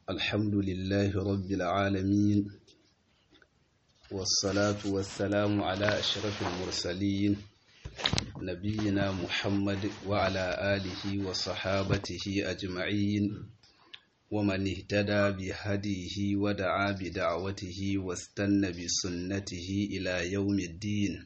الحمد لله رب العالمين والصلاة والسلام على أشرف المرسلين نبينا محمد وعلى آله وصحابته أجمعين ومن اهتدى بهديه ودعا بدعوته واستنى بسنته إلى يوم الدين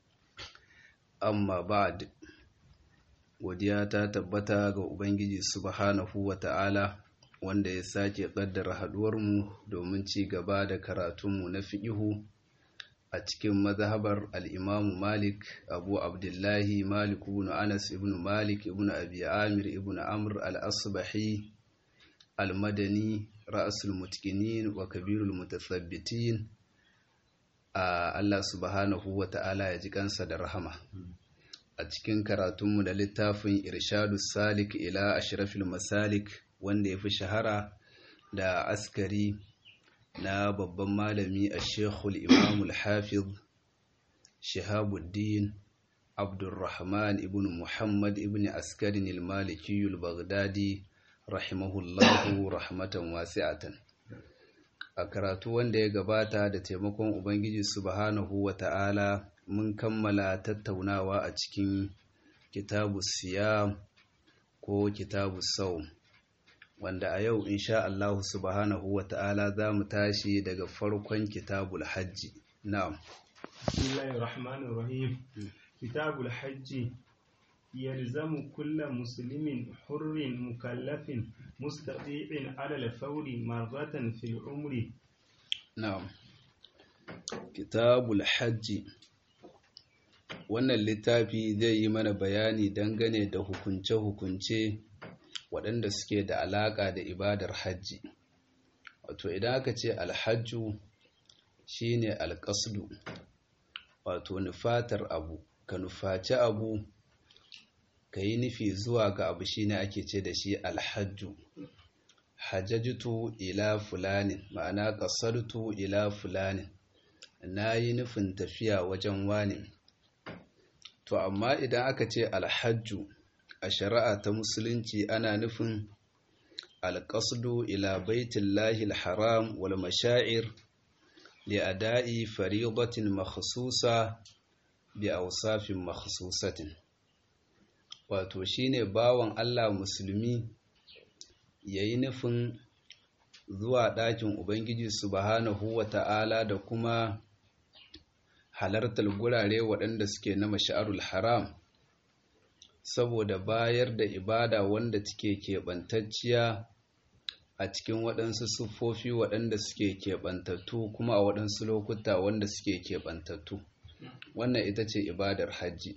amma ba'd godiya ta tabbata ga ubangiji subhanahu wata'ala wanda ya sake kaddara haduwarmu domin ci gaba da karatunmu na fiqihu a cikin mazhabar al-Imam Malik Abu Abdullahi Malik ibn Anas ibn Malik ibn Abi Amir ibn Amr al-Asbahi al-Madani ra'sul mutqinin wa kabirul mutathabbitin a Allah subhanahu wa ta'ala ya ji kansa da rahama a cikin karatunmu da littafin irshadu salik ila ashrafil masalik wanda ya fi shahara da askari na babban malami a shekul imamul hafiz shahabuddin abdurrahman ibn muhammad ibn askarin ilmalikiyul baghdadi rahimahullahu rahmatan wasi'atan a karatu wanda ya gabata da taimakon ubangiji subhanahu wa ta'ala mun kammala tattaunawa a cikin kitabu siyam ko kitabu sau wanda a yau insha Allah subhanahu wa ta'ala za mu tashi daga farkon kitabul hajji na'am bismillahir rahmanir rahim kitabul hajji يلزم كل مسلم حر مكلف مستطيع على الفور مرة في العمر نعم كتاب الحج wannan littafi zai yi mana bayani dangane da hukunce-hukunce waɗanda suke da alaƙa da ibadar hajji wato idan aka ce alhajju shine alƙasdu wato nufatar abu ka nufaci abu ka yi nufi zuwa ga abu shine ake ce da shi alhajju hajjajtu ila fulanin ma'ana ƙasartu ila fulanin na yi nufin tafiya wajen wani to amma idan aka ce alhajju a shari'a ta musulunci ana nufin alƙasdu ila baitullahi alharam wal mashaa'ir li ada'i faridatin makhsusa bi awsafin makhsusatin wato shine bawan Allah musulmi yayi nufin zuwa ɗakin Ubangiji subhanahu wata'ala da kuma halartar gurare waɗanda suke na mash'arul haram saboda bayar da ibada wanda take keɓantacciya a cikin waɗansu siffofi waɗanda suke keɓantattu kuma a waɗansu lokuta wanda suke keɓantattu wannan ita ce ibadar hajji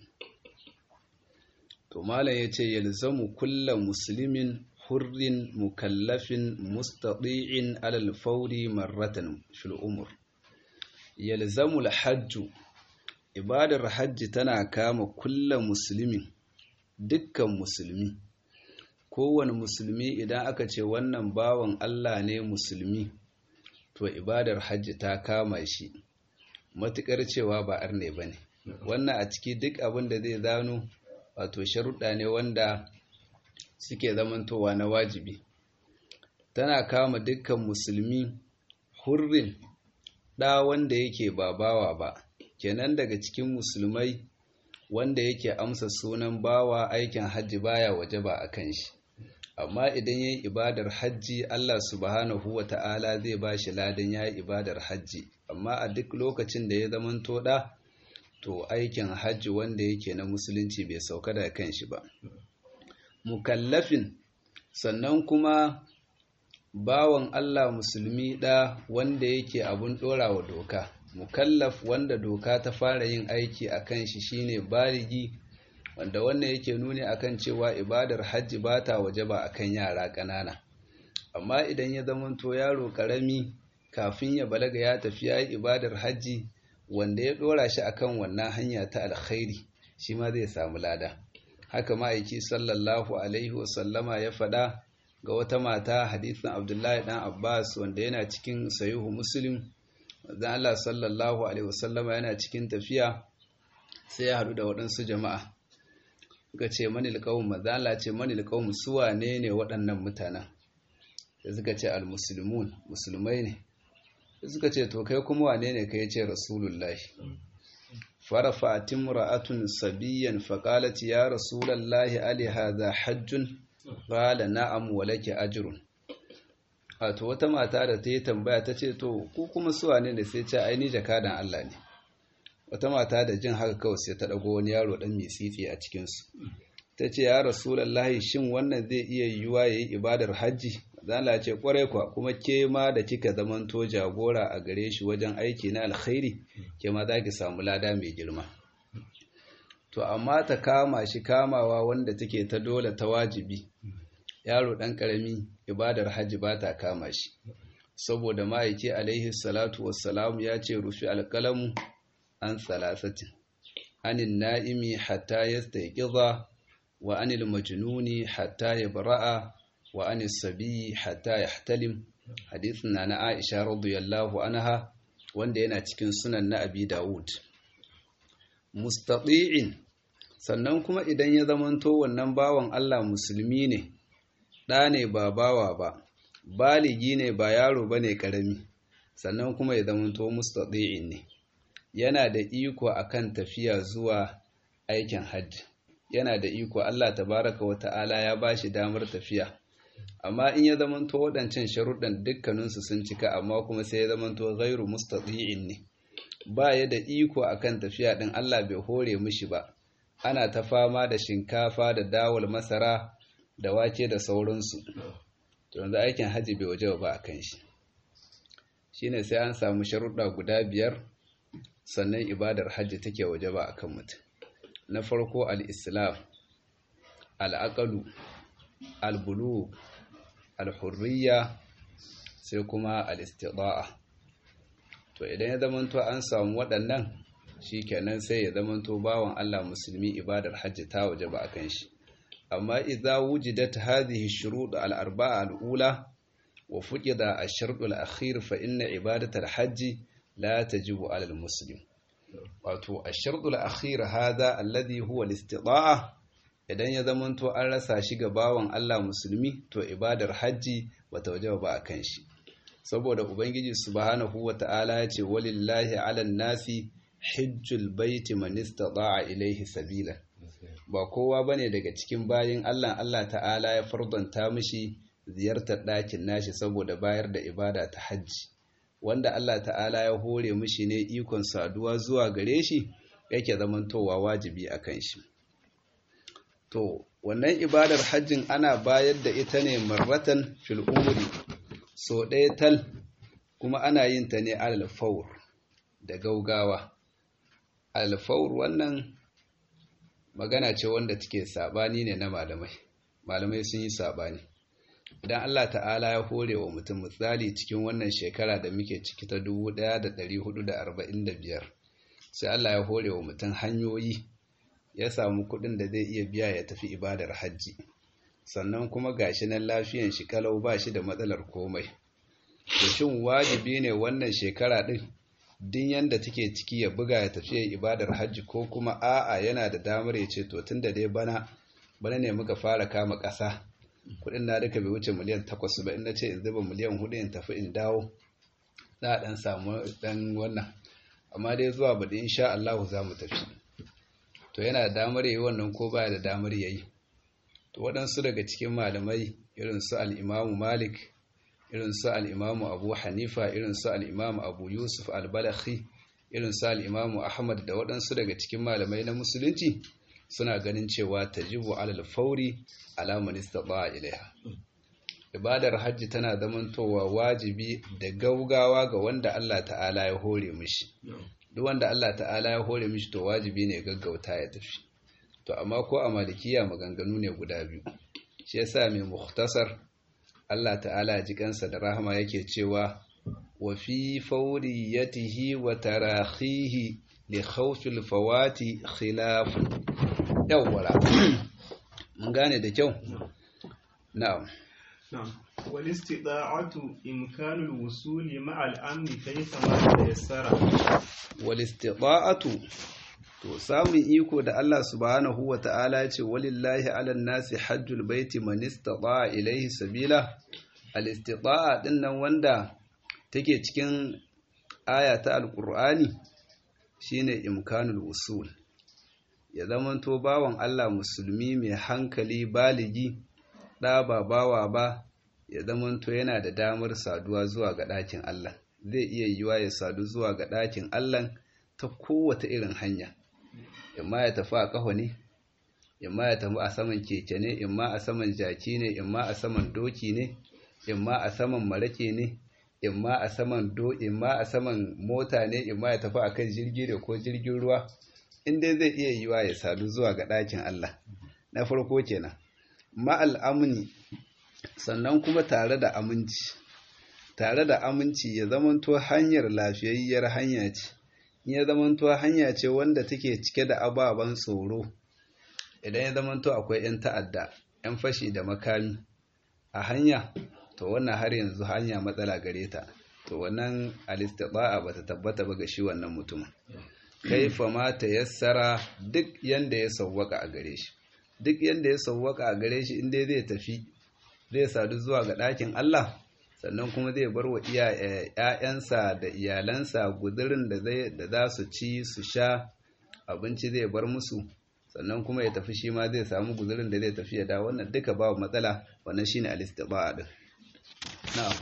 to malam ya ce yalzamu kulla muslimin hurrin mukallafin mustati'in alal fauri marratan fil umur yalzamu alhajju ibadar hajji tana kama kulla muslimin dukkan musulmi kowane musulmi idan aka ce wannan bawan Allah ne musulmi to ibadar hajji ta kama shi matukar cewa ba arne bane wannan a ciki duk abin da zai zano wato sharuɗa ne wanda suke zamantowa na wajibi tana kama dukkan musulmi hurrin ɗa wanda yake ba bawa ba kenan daga cikin musulmai wanda yake amsa sunan bawa aikin hajji baya waje ba a kan shi amma idan yayi ibadar hajji Allah subhanahu wa ta'ala zai ba shi ladan yayi ibadar hajji amma a duk lokacin da ya zamanto ɗa to aikin hajji wanda yake na musulunci bai sauka da kan shi ba mukallafin sannan kuma bawan Allah musulmi ɗa wanda yake abun ɗorawa doka mukallaf wanda doka ta fara yin aiki a kan shi shine baligi wanda wannan yake nuni akan cewa ibadar hajji ba ta waje ba akan yara ƙanana amma idan ya zamanto yaro ƙarami kafin ya balaga ya tafi ya yi ibadar hajji wanda ya dora shi akan wannan hanya ta alkhairi shi ma zai samu lada haka ma'aiki sallallahu alaihi wasallama ya faɗa ga wata mata hadisin abdullahi dan abbas wanda yana cikin sayuhu muslim zan allah sallallahu alaihi wasallama yana cikin tafiya sai ya haɗu da waɗansu jama'a ga ce manil ƙawun mazala ce manil ƙawun suwa ne ne waɗannan mutanen da suka ce al-muslimun musulmai ne suka ce to kai kuma wane ne kai ce rasulullahi farafa timra'atun sabiyan faqalat ya rasulullahi ali hadha hajjun qala na'am wa laki ajrun wato wata mata da ta yi tambaya ta ce to ku kuma su wane ne sai ce ai ni jakadan Allah ne wata mata da jin haka kawai sai ta dago wani yaro dan mitsitsi a cikin su ta ce ya rasulullahi shin wannan zai iya yiwuwa yayi ibadar hajji zala ce kwarai kwa kuma ke ma da kika zamanto jagora a gare shi wajen aiki na alkhairi ke ma za ki samu lada mai girma to amma ta kama shi kamawa wanda take ta dole ta wajibi yaro ɗan ƙarami ibadar hajji ba ta kama shi saboda ma'aiki alaihi salatu wassalamu ya ce rufi alƙalamu an salasatin anin na'imi hatta ya wa anil majnuni hatta ya bara'a wa an sabi hatta yahtalim hadisin na na Aisha radiyallahu anha wanda yana cikin sunan na Abi Dawud mustati'in sannan kuma idan ya zamanto wannan bawan Allah musulmi ne ɗa ne ba bawa ba baligi ne ba yaro bane karami sannan kuma ya zamanto mustati'in ne yana da iko akan tafiya zuwa aikin hajji yana da iko Allah tabaraka wa ta'ala ya bashi damar tafiya amma in ya zamanto waɗancan sharuɗan dukkaninsu sun cika amma kuma sai ya zamanto gairu mustati'in ne ba ya da iko akan tafiya ɗin Allah bai hore mishi ba ana ta fama da shinkafa da dawal masara da wake da sauransu to yanzu aikin haji bai waje ba akan shi shine sai an samu sharuɗa guda biyar sannan ibadar hajji take waje ba akan mutum na farko al-islam al-aqlu al-bulugh alhurriya sai kuma alistida'a to idan ya zamanto an samu waɗannan shikenan sai ya zamanto bawan Allah musulmi ibadar hajji ta waje ba akan shi amma idza wujidat hadhihi shurut al-arba'a al-ula wa fuqida ash-shart al-akhir fa inna ibadat al-hajj la tajibu 'ala al-muslim wato ash-shart al-akhir hadha alladhi huwa al-istida'a idan ya zamanto an rasa shi ga bawan Allah musulmi to ibadar hajji bata wajaba ba akan shi saboda ubangiji subhanahu wata'ala ya ce walillahi 'alan nasi hajjul baiti man istata'a ilayhi sabila ba kowa bane daga cikin bayin Allah Allah ta'ala ya fardanta mishi ziyartar ɗakin nashi saboda bayar da ibada ta hajji wanda Allah ta'ala ya hore mishi ne ikon saduwa zuwa gare shi yake zamantowa wajibi akan shi To, wannan ibadar hajjin ana bayar da ita ne marratan fil umri, so ɗaya tal kuma ana yin ta ne alfaur da gaugawa. Alfaur wannan magana ce wanda take saɓani ne na malamai, malamai sun yi saɓani. Idan Allah ta'ala ya hore wa mutum misali cikin wannan shekara da muke ciki ta 1445, sai Allah ya hore wa mutum hanyoyi. ya samu kuɗin da zai iya biya ya tafi ibadar hajji sannan kuma gashi nan lafiyan shi kalau ba shi da matsalar komai to shin wajibi ne wannan shekara ɗin din yanda take ciki ya buga ya tafi ibadar hajji ko kuma a'a yana da damar ya ce to tunda dai bana bana ne muka fara kama ƙasa kuɗin na duka bai wuce miliyan takwas ba in na ce in zuba miliyan hudu in tafi in dawo za a ɗan samu ɗan wannan amma dai zuwa baɗi insha Allah za mu tafi to yana da damar yayi wannan ko baya da damar yayi to waɗansu daga cikin malamai irin su al-Imam Malik irin su al-Imam Abu Hanifa irin su al-Imam Abu Yusuf al-Balakhi irin su al-Imam Ahmad da waɗansu daga cikin malamai na musulunci suna ganin cewa tajibu alal fauri ala man istata'a ilaiha ibadar hajji tana zamantowa wajibi da gaugawa ga wanda Allah ta'ala ya hore mishi duk wanda Allah ta'ala ya hore mishi to wajibi ne gaggauta ya tafi to amma ko a malikiya maganganu ne guda biyu shi yasa mai mukhtasar Allah ta'ala ji kansa da rahama yake cewa wa fi fawriyatihi wa tarahihi li khawfil fawati khilaf yawwala mun gane da kyau na'am نعم والاستطاعة إمكان الوصول مع الأمن كيفما تيسر والاستطاعة to samun iko da Allah subhanahu wa ta'ala ce walillahi ala nasi hajjul baiti man istata'a ilayhi sabila al-istita'a din nan wanda take cikin aya ta alqur'ani shine imkanul usul ya zamanto bawan Allah musulmi mai hankali baligi ɗa ba bawa ba ya zamanto yana da damar saduwa zuwa ga ɗakin Allah zai iya yiwa ya sadu zuwa ga ɗakin Allah ta kowace irin hanya imma ya tafi a ƙaho ne imma ya tafi a saman keke ne imma a saman jaki ne imma a saman doki ne imma a saman marake ne imma a saman do imma a saman mota ne imma ya tafi akan jirgi da ko jirgin ruwa in dai zai iya yiwa ya sadu zuwa ga ɗakin Allah na farko kenan ma'al amni sannan kuma tare da aminci tare da aminci ya zamanto hanyar lafiyayyar hanya ce ya zamanto hanya ce wanda take cike da ababen tsoro idan ya zamanto akwai 'yan ta'adda 'yan fashi da makami a hanya to wannan har yanzu hanya matsala gare ta to wannan alistiba'a ba ta tabbata ba ga shi wannan mutumin kaifa ma ta yassara duk yanda ya sauwaka a gare shi duk yanda ya sauwaka a gare shi inda zai tafi zai sadu zuwa ga ɗakin Allah sannan kuma zai bar wa ‘ya'yansa da iyalansa guzurin da za su ci su sha abinci zai bar musu sannan kuma ya tafi shi ma zai samu guzurin da zai tafi ya da wannan duka babu matsala wannan shine alistiba'a din na'am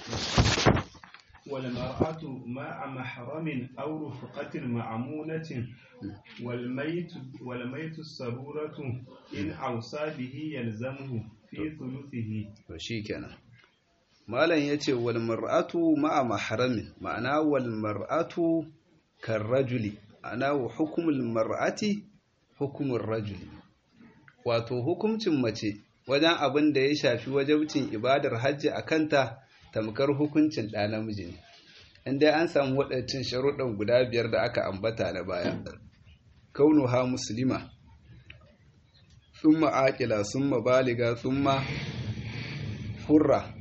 والمرأة مع محرم أو رفقة معمونة والميت والميت السرورة إن أوصى به يلزمه في ثلثه shikenan malam yace wal mar'atu ma'a mahramin ma'ana wal mar'atu karrajuli ana wa hukmul mar'ati hukmur rajuli wato hukuncin mace wajen abin da ya shafi wajabcin ibadar hajji a kanta tamkar hukuncin ɗa namiji ne inda an samu waɗancan sharuɗan guda biyar da aka ambata na baya kaunuha musulma summa aƙila summa baliga summa hurra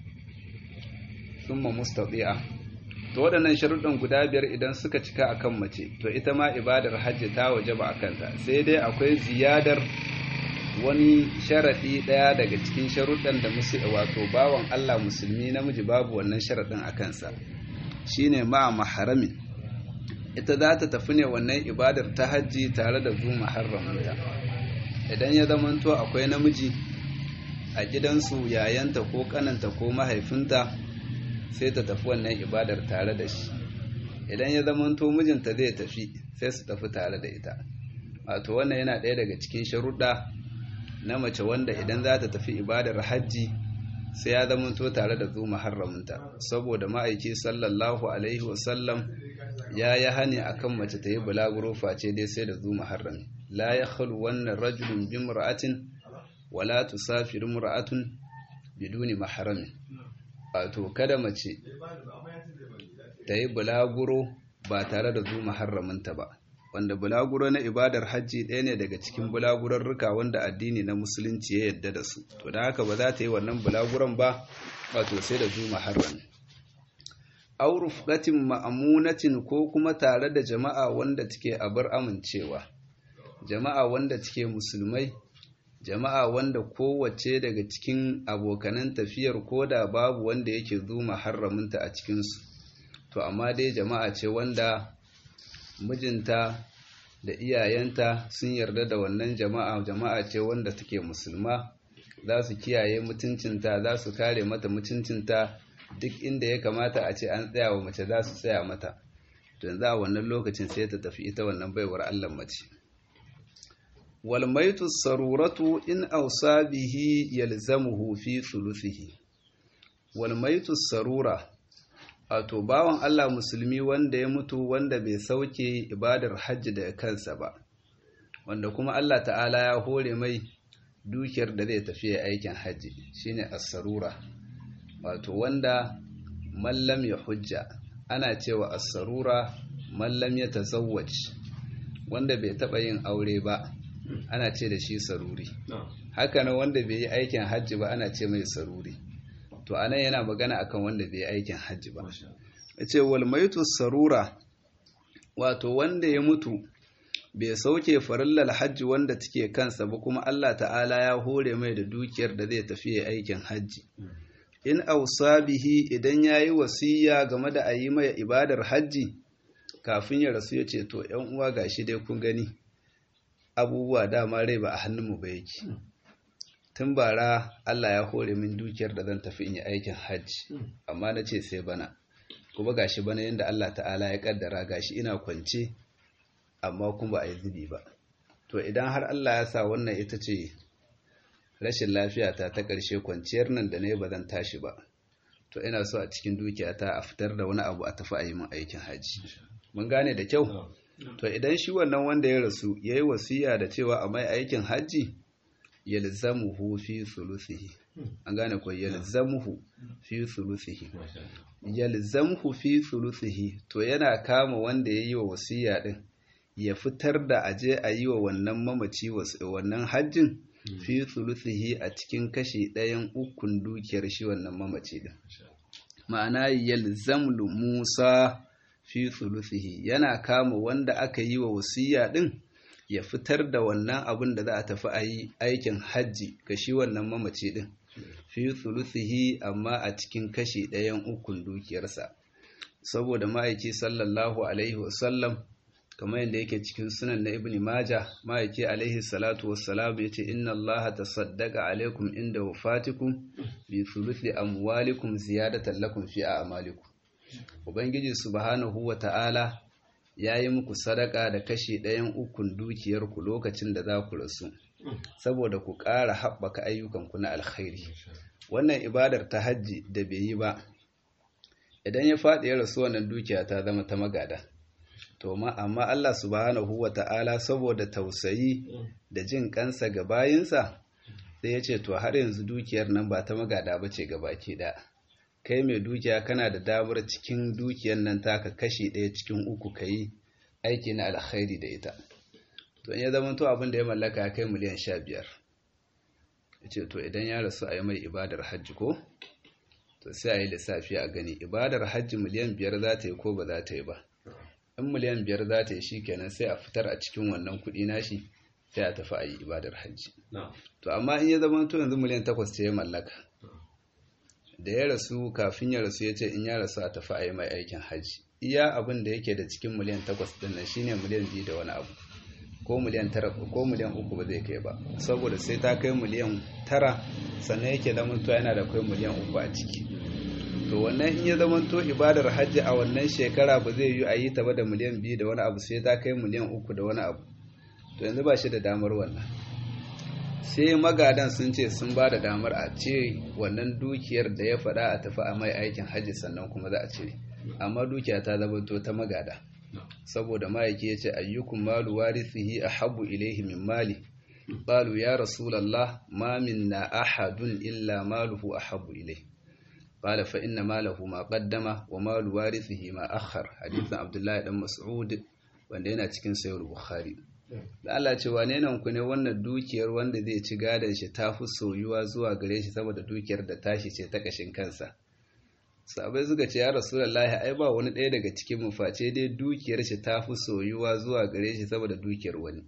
summa mustaɗi'a to waɗannan sharuɗan guda biyar idan suka cika akan mace to ita ma ibadar hajji ta waje ba a kanta sai dai akwai ziyadar wani sharaɗi ɗaya daga cikin sharuɗan da musu wato bawan Allah musulmi namiji babu wannan sharaɗin a kansa shine ma maharamin ita za ta tafi ne wannan ibadar ta hajji tare da zu maharramanta idan ya zamanto akwai namiji a gidansu yayanta ko kananta ko mahaifinta sai ta tafi wannan ibadar tare da shi idan ya zamanto mijinta zai tafi sai su tafi tare da ita wato wannan yana ɗaya daga cikin sharuɗa na mace wanda idan za ta tafi ibadar hajji sai ya zamanto tare da zu muharraminta saboda ma'aiki sallallahu alaihi wasallam ya yi hani akan mace ta yi bulaguro face dai sai da zu muharrami la ya khalu wannan rajulun bi mur'atin wala tusafir mur'atun biduni maharami wato kada mace ta yi bulaguro ba tare da zu muharraminta ba wanda bulaguro na ibadar hajji ɗaya ne daga cikin bulagurarruka wanda addini na musulunci ya yadda da su to da haka ba za ta yi wannan bulaguron ba wato sai da zu maharrami aw rufqatin ma'amunatin ko kuma tare da jama'a wanda take abar amincewa jama'a wanda take musulmai jama'a wanda kowace daga cikin abokanan tafiyar koda babu wanda yake zu maharraminta a cikinsu to amma dai jama'a ce wanda mijinta da iyayenta sun yarda da wannan jama'a jama'a ce wanda take musulma za su kiyaye mutuncinta za su kare mata mutuncinta duk inda ya kamata a ce an tsaya wa mace za su tsaya mata don za a wannan lokacin sai ta tafi ita wannan baiwar allah mace walmaitu saruratu in ausa bihi yalzamuhu fi thuluthihi walmaitu sarura wato bawan Allah musulmi wanda ya mutu wanda bai sauke ibadar hajji da kansa ba wanda kuma Allah ta'ala ya hore mai dukiyar da zai tafi aikin hajji shine as-sarura wato wanda mallam ya hujja ana cewa as-sarura mallam ya tazawwaj wanda bai taba yin aure ba ana ce da shi saruri haka nan wanda bai yi aikin hajji ba ana ce mai saruri to anan yana magana akan wanda bai yi aikin hajji ba yace wal maitu sarura wato wanda ya mutu bai sauke farillal hajji wanda take kansa ba kuma Allah ta'ala ya hore mai da dukiyar da zai tafi aikin hajji in ausa bihi idan yayi wasiya game da ayi mai ibadar hajji kafin ya rasu ya ce to ‘yan uwa gashi dai kun gani abubuwa dama rai ba a hannunmu ba yake tun bara Allah ya hore min dukiyar da zan tafi in yi aikin hajji amma na ce sai bana kuma gashi bana yadda Allah ta'ala ya kaddara gashi ina kwance amma kuma ba a yi zubi ba to idan har Allah ya sa wannan ita ce rashin lafiyata ta ƙarshe kwanciyar nan da ne ba zan tashi ba to ina so a cikin dukiyata a fitar da wani abu a tafi a yi min aikin hajji mun gane da kyau to idan shi wannan wanda ya rasu ya yi wasiya da cewa a mai aikin hajji yalzamuhu fi sulusihi an gane ko yalzamuhu fi sulusihi yalzamuhu fi sulusihi to yana kama wanda ya yi wa wasiya din ya fitar da aje a yi wa wannan mamaci wannan hajjin fi sulusihi a cikin kashi ɗayan ukun dukiyar shi wannan mamaci din ma'ana yalzamlu musa fi sulusihi yana kama wanda aka yi wa wasiya din ya fitar da wannan abin da za a tafi a yi aikin hajji ga shi wannan mamaci din fi sulusihi amma a cikin kashi ɗayan ukun dukiyarsa saboda ma'aiki sallallahu alaihi wasallam kamar yadda yake cikin sunan na ibn maja ma'aiki alaihi salatu wassalam ya ce inna allah tasaddaqa alaikum inda wafatikum bi thuluthi amwalikum ziyadatan lakum fi a'malikum ubangiji subhanahu wa ta'ala ya yi muku sadaka da kashi ɗayan ukun dukiyarku lokacin da za ku rasu saboda ku ƙara haɓaka ayyukanku na alkhairi wannan ibadar ta hajji da bai yi ba idan ya faɗi ya rasu wannan dukiya ta zama ta magada to ma amma Allah subhanahu wa ta'ala saboda tausayi da jin kansa ga bayinsa sai ya ce to har yanzu dukiyar nan ba ta magada ba ce gabaki ɗaya kai mai dukiya kana da damar cikin dukiyar nan taka kashi ɗaya cikin uku ka yi aiki na alkhairi da ita to in ya zama to abin da ya mallaka ya kai miliyan sha biyar ya ce to idan ya rasu a yi mai ibadar hajji ko to sai a yi lissafi a gani ibadar hajji miliyan biyar za ta yi ko ba za ta yi ba in miliyan biyar za ta yi shi kenan sai a fitar a cikin wannan kuɗi nashi sai a tafi a yi ibadar hajji to amma in ya zama to yanzu miliyan takwas ce ya mallaka da ya rasu kafin ya rasu ya ce in ya rasu a tafi a yi mai aikin hajji iya abin da yake da cikin miliyan takwas din nan shine miliyan biyu da wani abu ko miliyan tara ko miliyan uku ba zai kai ba saboda sai ta kai miliyan tara sannan yake zamanto yana da kai miliyan uku a ciki to wannan in ya zamanto ibadar hajji a wannan shekara ba zai yi a yi ta ba da miliyan biyu da wani abu sai ta kai miliyan uku da wani abu to yanzu ba shi da damar wannan sai magadan sun ce sun ba da damar a ce wannan dukiyar da ya faɗa a tafi a mai aikin hajji sannan kuma za a cire amma dukiya ta zamanto ta magada saboda ma'aiki ya ce ayyukun malu warithihi ahabbu ilaihi min mali qalu ya rasulullah ma minna ahadun illa maluhu ahabbu ilaihi qala fa inna malahu ma qaddama wa malu warithihi ma akhar hadithin abdullahi dan mas'ud wanda yana cikin sahih bukhari da Allah ce wane nan ku ne wannan dukiyar wanda zai ci gadon shi ta fi soyuwa zuwa gare shi saboda dukiyar da tashi ce ta kashin kansa sabai suka ce ya rasulullahi ai ba wani ɗaya daga cikin mu face dai dukiyar shi ta fi soyuwa zuwa gare shi saboda dukiyar wani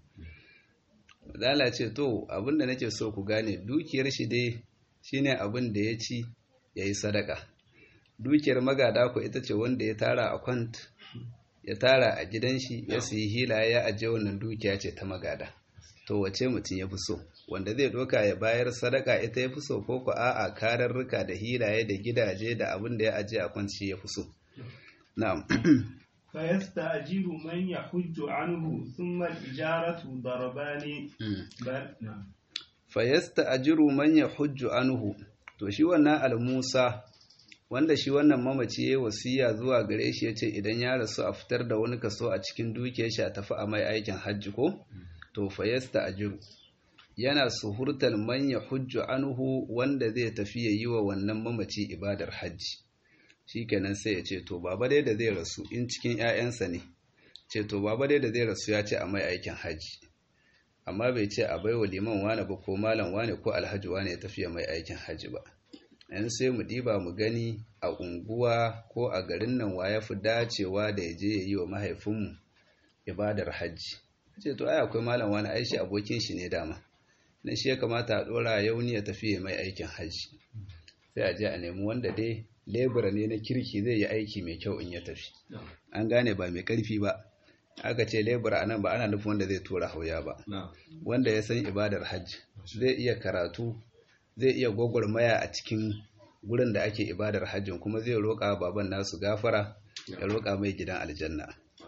Allah ce to abin da nake so ku gane dukiyar shi dai shine abin da ya ci yayi sadaka dukiyar magada ku ita ce wanda ya tara a kwant ya tara a gidan shi ya siyi hila ya ajiye wannan dukiya ce ta magada to wace mutum ya fi so wanda zai doka ya bayar sadaka ita ya fi so ko ku a'a kararruka da hilaye da gidaje da abin da ya ajiye a kwanci ya fi so na'am فيستأجر من يحج عنه ثم الإجارة ضربان بل نعم fayasta'jiru man yahujju anhu to shi wannan al-Musa wanda shi wannan mamaci yayi wasiya zuwa gare shi yace idan ya rasu a fitar da wani kaso a cikin dukiyar shi a tafi a mai aikin hajji ko to fayasta'jiru yana suhurtal man yahujju anhu wanda zai tafi yayi wa wannan mamaci ibadar hajji shikenan sai ya ce to baba dai da zai rasu in cikin ƴaƴansa ne ce to baba dai da zai rasu ya ce a mai aikin hajji amma bai ce a baiwa liman wane ba ko malam wane ko alhaji wane ya tafiya mai aikin hajji ba yan sai mu diba mu gani a unguwa ko a garin nan wa ya fi dacewa da ya je ya yi wa mahaifinmu ibadar hajji ce to ai akwai malam wane ai shi abokin shi ne dama na shi ya kamata a dora yauni ya tafiya mai aikin hajji sai a je a nemi wanda dai lebura ne na kirki zai yi aiki mai kyau in ya tafi an gane ba mai karfi ba aka ce lebura anan ba ana nufin wanda zai tura hauya ba wanda ya san ibadar hajji zai iya karatu zai iya gwagwarmaya a cikin gurin da ake ibadar hajjin kuma zai roƙa baban nasu gafara ya roƙa mai gidan aljanna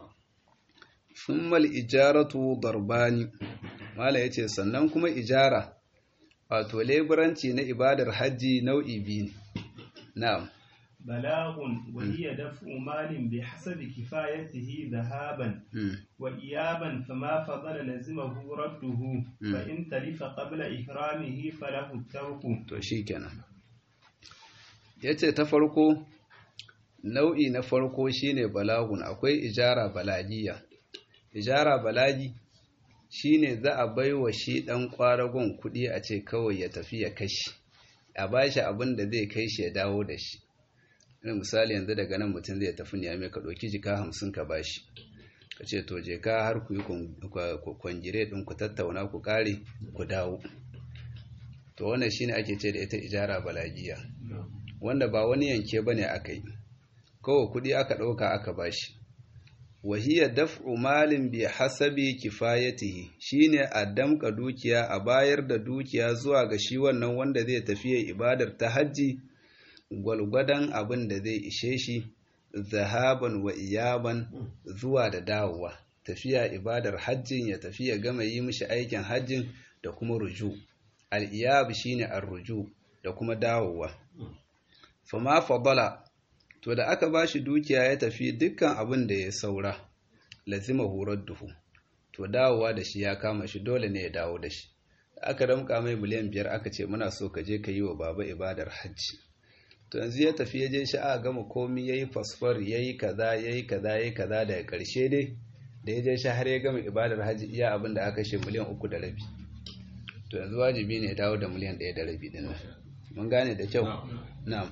summal ijaratu darbani mala yace sannan kuma ijara wato leburanci na ibadar hajji nau'i biyu ne na'am بلاغ وهي دفع مال بحسب كفايته ذهابا وإيابا فما فضل لزمه رده فإن تلف قبل إكرامه فله الترك to shikenan yace ta farko nau'i na farko shine balagun akwai ijara balagiya ijara balagi shine za a baiwa shi dan kwaragon kudi a ce kawai ya tafi ya kashi a bashi abin da zai kai shi ya dawo da shi irin misali yanzu daga nan mutum zai tafi niyame ka ɗauki jika hamsin ka bashi ka ce to je ka har ku yi kwangire ɗin ku tattauna ku ƙare ku dawo to wannan shine ake ce da ita ijara balagiya wanda ba wani yanke ba ne aka yi kawai kuɗi aka ɗauka aka bashi wahiyar daf'u malin bi hasabi kifayatihi shine a damka dukiya a bayar da dukiya zuwa ga shi wannan wanda zai tafiya ibadar ta hajji gwalgwadon abin da zai ishe shi zahaban wa iyaban zuwa da dawowa tafiya ibadar hajjin ya tafiya gama yi mishi aikin hajjin da kuma ruju al-iyab shine ar-ruju da kuma dawowa fama fadala to da aka bashi dukiya ya tafi dukkan abin da ya saura lazima horar duhu to dawowa da shi ya kama shi dole ne ya dawo da shi aka ramka mai miliyan biyar aka ce muna so ka je ka yi wa baba ibadar hajji to yanzu ya tafi ya je shi a gama komi ya yi fasfar ya yi kaza ya yi kaza ya yi kaza daga ƙarshe dai da ya je shi har ya gama ibadar hajji iya abin da aka shi miliyan uku da rabi to yanzu wajibi ne ya dawo da miliyan ɗaya da rabi din nan mun gane da kyau na'am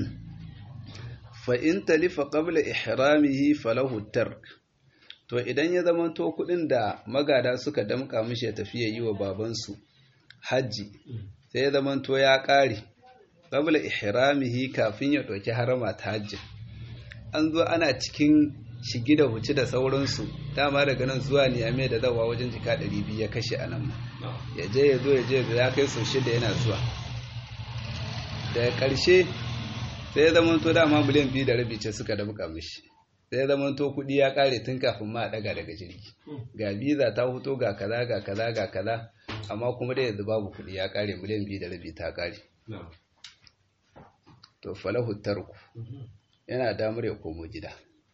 fa in talifa qabla ihramihi falahu tark to idan ya zama to kudin da magada suka damka mishi ya tafi ya yi wa babansu hajji sai ya zama to ya ƙare qabla ihramihi kafin ya ɗauki harama ta hajji an zo ana cikin shigi da huci da sauransu dama daga nan zuwa niyame da zawa wajen jika 200 ya kashe a nan ma ya je ya zo ya je ya kai sau shida yana zuwa daga ƙarshe sai ya zama to dama miliyan biyu da rabi ce suka dabuka mishi sai ya zama to kuɗi ya ƙare tun kafin ma a ɗaga daga jirgi ga biza ta fito ga kaza ga kaza ga kaza amma kuma da yanzu babu kuɗi ya ƙare miliyan biyu da rabi ta ƙare to falahu tarku yana damar ya komo gida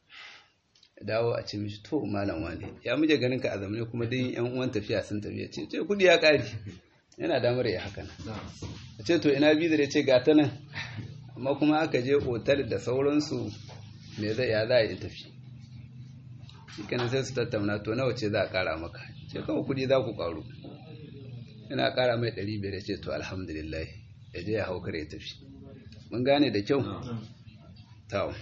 dawo a ce mishi to malam wani ya muje ganin ka a zamane kuma dai yan uwan tafiya sun tafiya ce ce kuɗi ya ƙare yana damar ya haka nan a ce to ina biza da ce ga ta nan amma kuma aka je otal da sauransu me zai ya za a yi tafi shi kanan sai su tattauna to nawa ce za a kara maka ce kawai kudi za ku karu yana kara mai 500 ce to alhamdulillah ya je ya haukar ya tafi mun gane da kyau tawo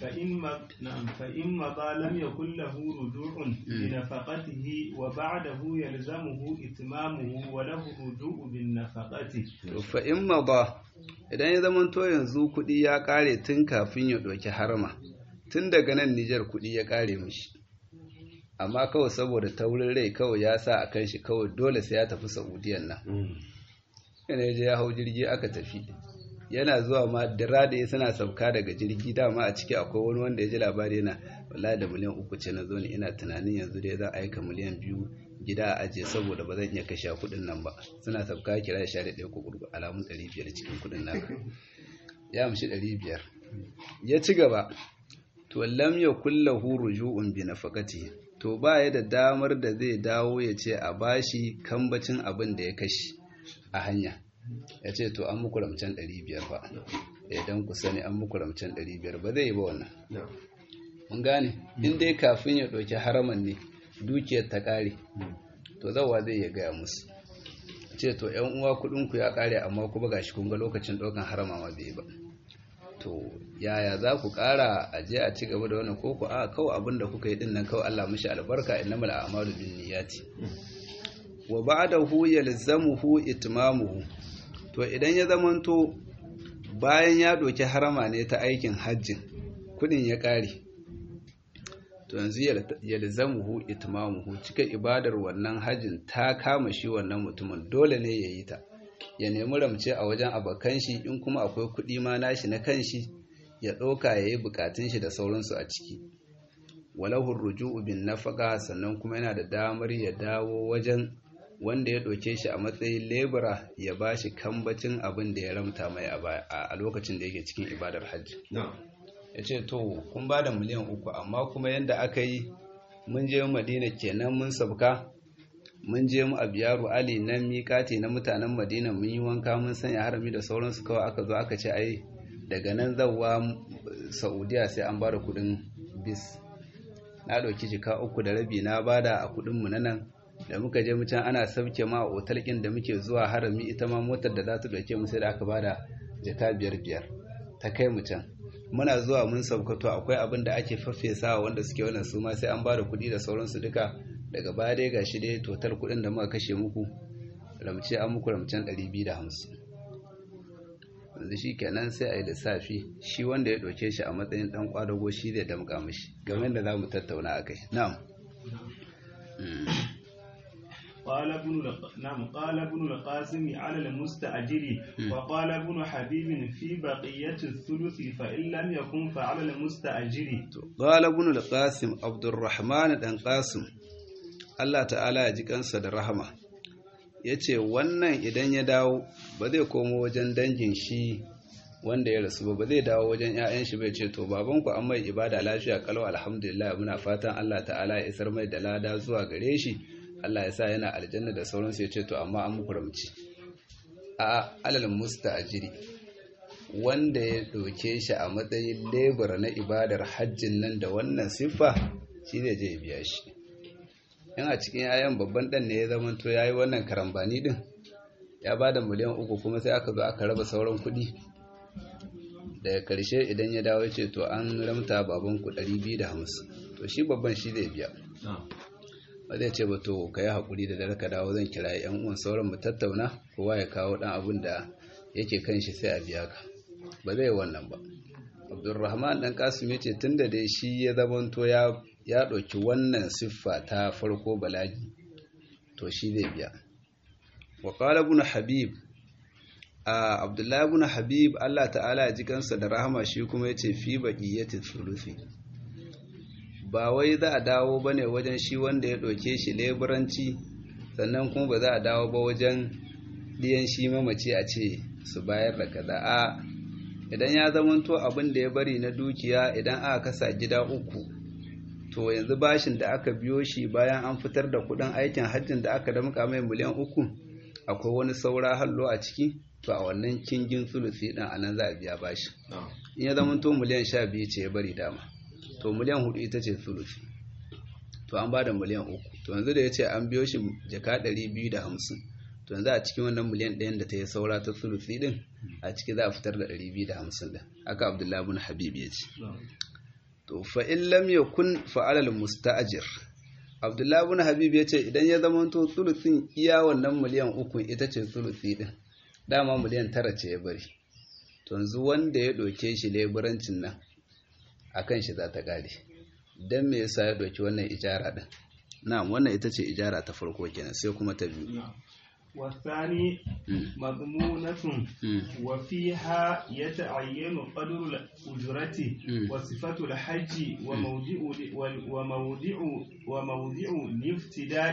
فإن مضى لم يكن له رجوع بنفقته وبعده يلزمه إتمامه وله الرجوع بالنفقة فإن مضى idan ya zama to yanzu kuɗi ya ƙare tun kafin ya ɗauki harma tun daga nan Nijar kuɗi ya ƙare mishi amma kawai saboda taurin rai kawai ya sa a kan shi kawai dole sai ya tafi Saudiyan nan yana ya je ya hau jirgi aka tafi yana zuwa ma dira da ya suna sauka daga jirgi dama a ciki akwai wani wanda ya ji labari yana wallahi da miliyan uku ce na zo ne ina tunanin yanzu dai za a aika miliyan biyu gida a ajiye saboda ba zan iya kashe kuɗin nan ba suna sauka kira sha da ɗaya kuɗi alamun ɗari biyar cikin kuɗin naka ya amshi ɗari biyar ya ci gaba to lam ya kulla ruju'un bi nafaqati to ba ya da damar da zai dawo ya ce a bashi kambacin abin da ya kashe a hanya ya ce to an muku ramcen 500 ba idan ku sani an muku ramcen 500 ba zai yi ba wannan mun gane in dai kafin ya ɗauki haraman ne dukiyar ta ƙare to zawa zai ya gaya musu ce to yan uwa kuɗinku ya ƙare amma kuma gashi kun ga lokacin ɗaukan harama ma bai ba to yaya za ku ƙara a je a ci gaba da wannan koko a kawai abin da kuka yi din nan kawai Allah mishi albarka innamal a'malu binniyati wa ba'dahu yalzamuhu itmamuhu to idan ya zamanto bayan ya ɗauki harama ne ta aikin hajjin kudin ya ƙare to yanzu yalzamuhu itmamuhu cika ibadar wannan hajjin ta kama shi wannan mutumin dole ne ya yi ta ya nemi ramce a wajen abokan shi in kuma akwai kuɗi ma nashi na kanshi ya ɗauka ya yi bukatun shi da sauransu a ciki walahun ruju'u bin nafaka sannan kuma yana da damar ya dawo wajen wanda ya ɗauke shi a matsayin lebura ya ba shi kambacin abin da ya ramta mai a lokacin da yake cikin ibadar hajji ya ce to kun ba da miliyan uku amma kuma yadda aka yi mun je madina kenan mun sabka mun je mu abiyaru ali nan miƙati na mutanen madina mun yi wanka mun sanya harami da sauransu kawai aka zo aka ce ai daga nan zawa saudiya sai an bada kudin bis na ɗauki jika uku da rabi na bada a kudinmu na nan da muka je mucan ana sauke ma a otal ɗin da muke zuwa harami ita ma motar da za ta ɗauke mu sai da aka bada jika biyar biyar ta kai mu can muna zuwa mun saukato akwai abin da ake faffesawa wanda suke wannan su ma sai an bada kuɗi da sauransu duka daga baya dai gashi dai total kuɗin da muka kashe muku ramce an muku ramcen 250 yanzu shi kenan sai a yi lissafi shi wanda ya ɗauke shi a matsayin ɗan ƙwadago shi zai damƙa mashi game da za mu tattauna a kai na'am قال ابن نعم قال ابن القاسم على المستأجر وقال ابن حبيب في بقية الثلث فإن لم يكن فعلى المستأجر قال ابن القاسم عبد الرحمن بن قاسم Allah ta'ala ya ji kansa da rahama ya ce wannan idan ya dawo ba zai komo wajen dangin shi wanda ya rasu ba ba zai dawo wajen 'ya'yan shi bai ce to babanku an mai ibada lafiya kalau alhamdulillah muna fatan Allah ta'ala ya isar mai da lada zuwa gare shi Allah ya sa yana aljanna da sauransu ya ce to amma an muku ramci a alal musta'jiri wanda ya doke shi a matsayin lebura na ibadar hajjin nan da wannan siffa shi zai je biya shi in a cikin yayan babban dan ne ya zama to yayi wannan karambani din ya bada miliyan uku kuma sai aka zo aka raba sauran kuɗi daga karshe idan ya dawo ce to an ramta baban ku 250 to shi babban shi zai biya ba zai ce ba to ka yi haƙuri da dare ka dawo zan kira yan uwan sauran mu tattauna kowa ya kawo ɗan abin da yake kan shi sai a biya ka ba zai wannan ba abdulrahman ɗan kasim ya ce tun da dai shi ya zamanto ya ya ɗauki wannan siffa ta farko balagi to shi zai biya wa qala ibn habib a abdullahi ibn habib Allah ta'ala ya ji kansa da rahama shi kuma yace fi baqiyati thuluthi ba wai za a dawo bane wajen shi wanda ya ɗauke shi leburanci sannan kuma ba za a dawo ba wajen diyan shi mamaci a ce su bayar da kaza a idan ya zamanto abin da ya bari na dukiya idan aka kasa gida uku to yanzu bashin da aka biyo shi bayan an fitar da kudin aikin hajjin da aka damka mai miliyan uku akwai wani saura hallo a ciki to a wannan kingin sulusi din a nan za a biya bashi in ya zama to miliyan sha biyu ce ya bari dama to miliyan hudu ita ce sulusi to an ba da miliyan uku to yanzu da ya ce an biyo shi jaka ɗari biyu da hamsin to yanzu a cikin wannan miliyan ɗayan da ta yi saura ta sulusi din a ciki za a fitar da ɗari biyu da hamsin din haka abdullahi bin habib ya ce to fa in lam yakun fa'ala al-musta'jir Abdullahi ibn Habib yace idan ya zama to sulusin iya wannan miliyan uku ita ce sulusi din dama miliyan tara ce ya bari to yanzu wanda ya doke shi leburancin nan akan shi za ta kare dan me yasa ya doki wannan ijara din na'am wannan ita ce ijara ta farko kenan sai kuma ta biyu والثاني مضمونة وفيها يتعين قدر الأجرة وصفة الحج وموضع وموضع وموضع الافتداء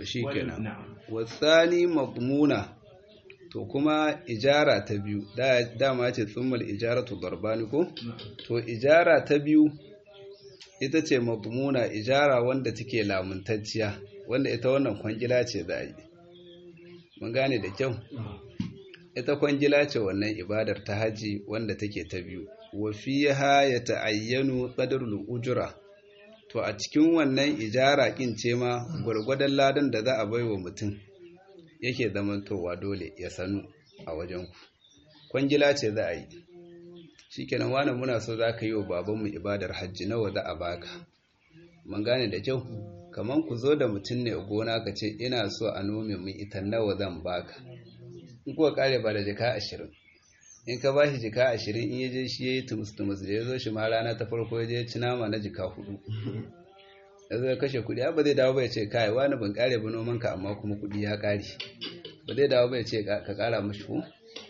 والثاني مضمونة to kuma ijara ta biyu dama ce tsummal ijaratu darbani ko to ijara ta biyu ita ce madmuna ijara wanda take lamuntacciya wanda ita wannan kwangila ce za a yi mun gane da kyau ita kwangila ce wannan ibadar ta haji wanda take ta biyu wa fiha ya ta'ayyanu qadarul ujra to a cikin wannan ijara kin ce ma gwargwadon ladan da za a baiwa mutum yake zamantowa dole ya sanu a wajen ku kwangila ce za a yi shikenan wani muna so za ka yi wa babanmu ibadar hajji nawa za a baka mun gane da kyau kaman ku zo da mutum ne gona ka ce ina so a nome min ita nawa zan baka in kuwa kare ba da jaka ashirin in ka ba shi jika ashirin in yaje shi ya yi tumus-tumus da ya zo shi ma rana ta farko ya je ci nama na jika hudu ya zo ya kashe kudi ba zai dawo bai ce kai wani ban kare ba noman ka amma kuma kudi ya kare ba zai dawo bai ce ka kara mashi ko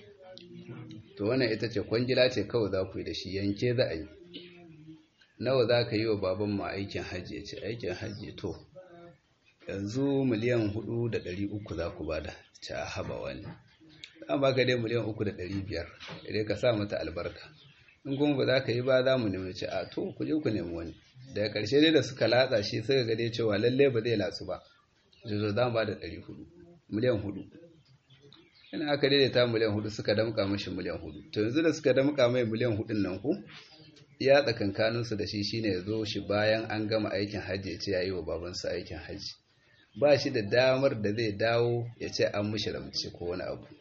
to wannan ita ce kwangila ce kawai za ku yi da shi yanke za a yi nawa za ka yi wa baban ma aikin hajji ya ce aikin hajji to yanzu miliyan hudu da ɗari uku za ku bada ce a haba wani an baka dai miliyan uku da ɗari biyar idan ka sa mata albarka in kuma ba za ka yi ba za mu nemi ce a to ku je ku nemi wani daga ƙarshe dai da suka latsa shi suka ga dai cewa lallai ba zai latsu ba zo za mu ba da ɗari hudu miliyan hudu ina aka daidaita miliyan hudu suka damƙa mashi miliyan hudu to yanzu da suka damƙa mai miliyan hudun nan ku ya tsakankaninsu da shi shine ya zo shi bayan an gama aikin hajji ya ce ya yi wa babansa aikin hajji ba shi da damar da zai dawo ya ce an mushi ramce ko wani abu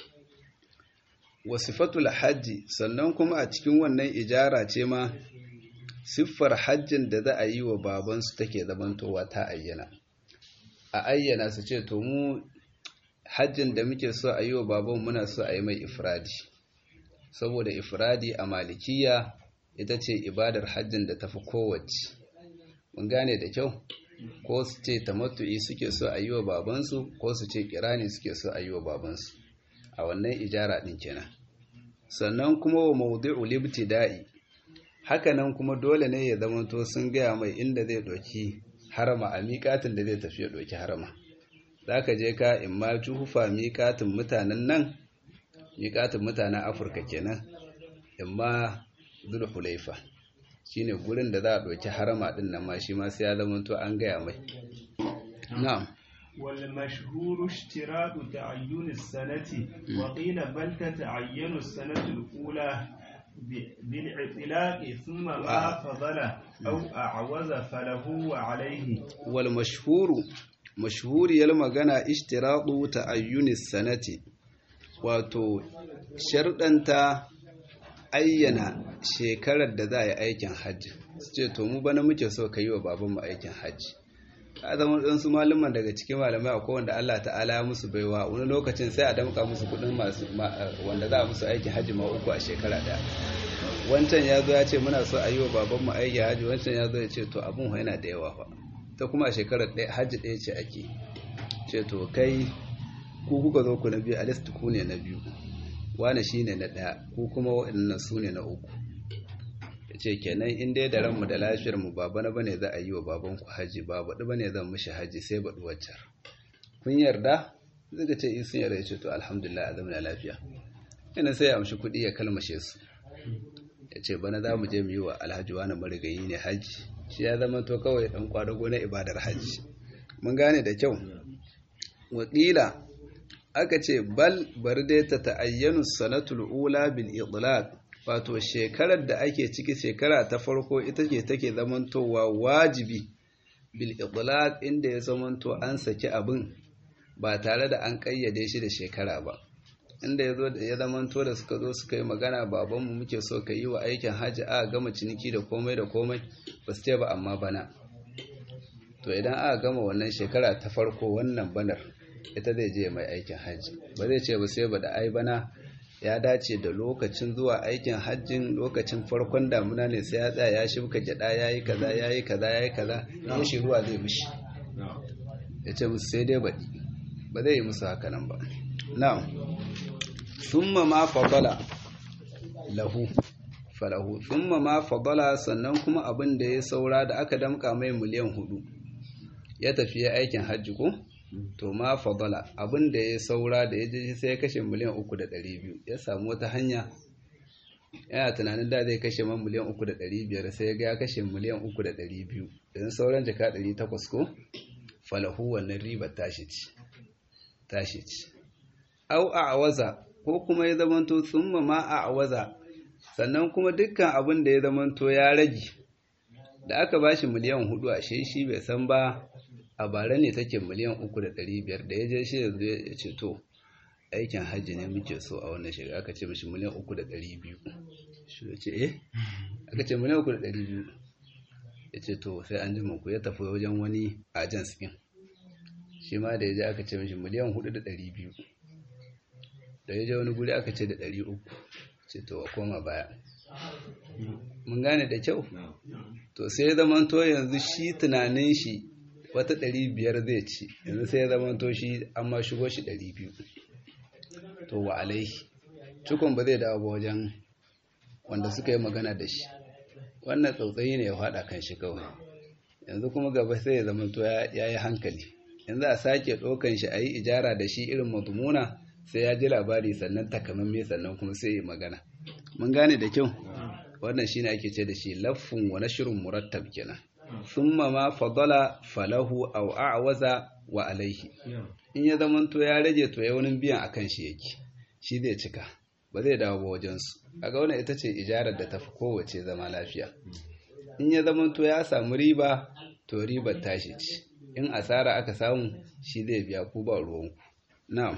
wasifatul hajji sannan kuma a cikin wannan ijara ce ma siffar hajjin da za a yi wa babansu take zamantowa ta ayyana a ayyana su ce to mu hajjin da muke so a yi wa baban muna so a yi mai ifradi saboda ifradi a malikiya ita ce ibadar hajjin da tafi kowace mun gane da kyau ko su ce tamattu'i suke so a yi wa babansu ko su ce kirani suke so a yi wa babansu a wannan ijara ɗin kenan sannan kuma wa maudu'u libtida'i hakanan kuma dole ne ya zamanto sun gaya mai inda zai ɗauki harama a miƙatin da zai tafi ya ɗauki harama za ka je ka in ma juhufa miƙatin mutanen nan miƙatin mutanen afirka kenan in ma zulhulaifa shine gurin da za a ɗauki harama ɗin nan ma shi ma sai ya zamanto an gaya mai na'am والمشهور اشتراط تعين السنة وقيل بل تتعين السنة الأولى بالعطلاق ثم ما فضل أو أعوز فله وعليه والمشهور مشهور يلما غنا اشتراط تعين السنة wato sharɗanta ayyana shekarar da za a yi aikin hajji su ce to mu bana muke so ka yi wa babanmu aikin hajji a zama ɗansu malaman daga cikin malamai a kowanda Allah ta'ala ya musu baiwa wani lokacin sai a damka musu kuɗin masu wanda za a musu aikin hajji ma uku a shekara ɗaya wancan ya zo ya ce muna so a yi wa babanmu aikin hajji wancan ya zo ya ce to abin yana da yawa fa ta kuma a shekarar hajji ɗaya ce ake ce to kai ku kuka zo ku na biyu a list ku ne na biyu wane shi ne na ɗaya ku kuma waɗannan su ne na uku ya ce kenan in dai da ranmu da lafiyarmu ba bana bane za a yi wa babanku haji ba baɗi bane zan mishi haji sai baɗi waccar kun yarda zai ce in sun yarda ya ce to alhamdulillah a zamana lafiya yana sai ya amshi kuɗi ya kalmashe su ya ce bana za mu je mu yi wa alhaji wani marigayi ne haji shi ya zama to kawai ɗan kwadago na ibadar haji mun gane da kyau wakila aka ce bal bar dai ta ta'ayyanu sanatul ula bil idlaq wato shekarar da ake ciki shekara ta farko ita ce take zamantowa wajibi bil idlaq inda ya zamanto an saki abin ba tare da an kayyade shi da shekara ba inda ya zo da ya zamanto da suka zo suka yi magana babanmu muke so ka yi wa aikin hajji a gama ciniki da komai da komai ba su ce ba amma bana to idan aka gama wannan shekara ta farko wannan banar ita zai je mai aikin hajji ba zai ce ba sai ba da ai bana ya dace da lokacin zuwa aikin hajjin lokacin farkon damuna ne sai ya tsaya ya shibka gyada ya yi kaza ya yi kaza ya yi kaza ya shi ruwa zai mishi ya ce musu sai dai baɗi ba zai yi musu haka nan ba na'am summa ma fadala lahu falahu summa ma fadala sannan kuma abin da ya saura da aka damka mai miliyan hudu ya tafi ya aikin hajji ko to ma fadala abin da ya saura da ya je sai ya kashe miliyan uku da ɗari biyu ya samu wata hanya yana tunanin da zai kashe man miliyan uku da ɗari biyar sai ya ga ya kashe miliyan uku da ɗari biyu don sauran jaka ɗari takwas ko falahu wannan ribar tashi ci tashi ci au a awaza ko kuma ya zamanto tsumma ma a awaza sannan kuma dukkan abin da ya zamanto ya rage da aka bashi miliyan hudu a shi bai san ba a bara ne take miliyan uku da ɗari biyar da ya je shi yanzu ya ce to aikin hajji ne muke so a wannan shekara aka ce mashi miliyan uku da ɗari biyu shi ya ce eh aka ce miliyan uku da ɗari biyu ya ce to sai an ji ku ya tafi wajen wani ajans ɗin shi ma da ya je aka ce mashi miliyan hudu da ɗari biyu da ya je wani guri aka ce da ɗari uku ce to a koma baya mun gane da kyau to sai ya zamanto yanzu shi tunanin shi wata ɗari biyar zai ci yanzu sai ya zamanto shi an ma shigo shi ɗari biyu to wa alaihi cikon ba zai dawo ba wajen wanda suka yi magana da shi wannan tsautsayi ne ya faɗa kan shi kawai yanzu kuma gaba sai ya zamanto ya yi hankali yanzu a sake ɗaukan shi a yi ijara da shi irin mazmuna sai ya ji labari sannan takamamme sannan kuma sai ya magana mun gane da kyau wannan shine ake ce da shi laffun wa nashrun murattab kenan thumma ma fadala falahu aw a'waza wa alaihi in ya zamanto ya rage to ya wani biyan akan shi yake shi zai cika ba zai dawo ba wajen su kaga wannan ita ce ijarar da tafi kowace zama lafiya in ya zamanto ya samu riba to ribar tashi ce in asara aka samu shi zai biya ku ba ruwanku na'am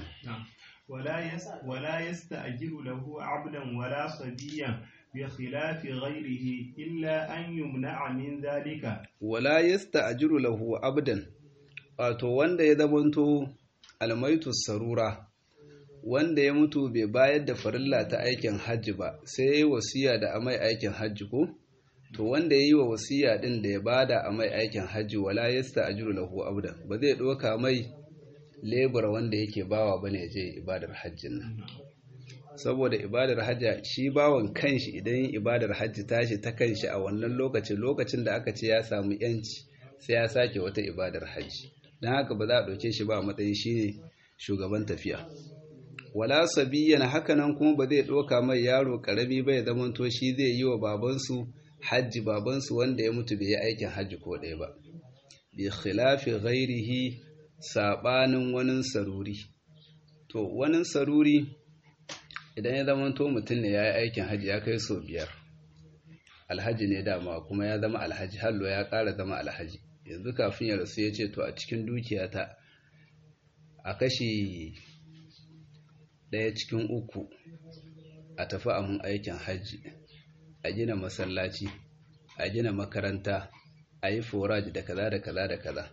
ولا يستأجر له عبدا ولا صبيا بخلاف غيره إلا أن يمنع من ذلك ولا يستأجر له عبدا wato wanda ya zamanto almaitu sarura wanda ya mutu bai bayar da farilla ta aikin hajji ba sai ya yi wasiya da amai aikin hajji ko to wanda ya yi wa wasiya din da ya bada amai aikin hajji wala yasta'jiru lahu abdan ba zai doka mai lebura wanda yake bawa bane ya je ibadar hajjin nan saboda ibadar hajja shi bawan kanshi idan yin ibadar hajji tashi ta kanshi a wannan lokacin lokacin da aka ce ya samu yanci sai ya sake wata ibadar hajji don haka ba za a ɗauke shi ba a matsayin shi ne shugaban tafiya wala sabiyan hakanan kuma ba zai ɗauka mai yaro ƙarami ba ya zamanto shi zai yi wa babansu hajji babansu wanda ya mutu bai yi aikin hajji ko ɗaya ba bi khilafi ghairihi saɓanin wani saruri to wani saruri idan ya zama to mutum ne ya yi aikin hajji ya kai sau biyar alhaji ne dama kuma ya zama alhaji hallo ya ƙara zama alhaji yanzu kafin ya rasu ya ce to a cikin dukiyata a kashi ɗaya cikin uku a tafi a mun aikin hajji a gina masallaci a gina makaranta a yi foraj da kaza da kaza da kaza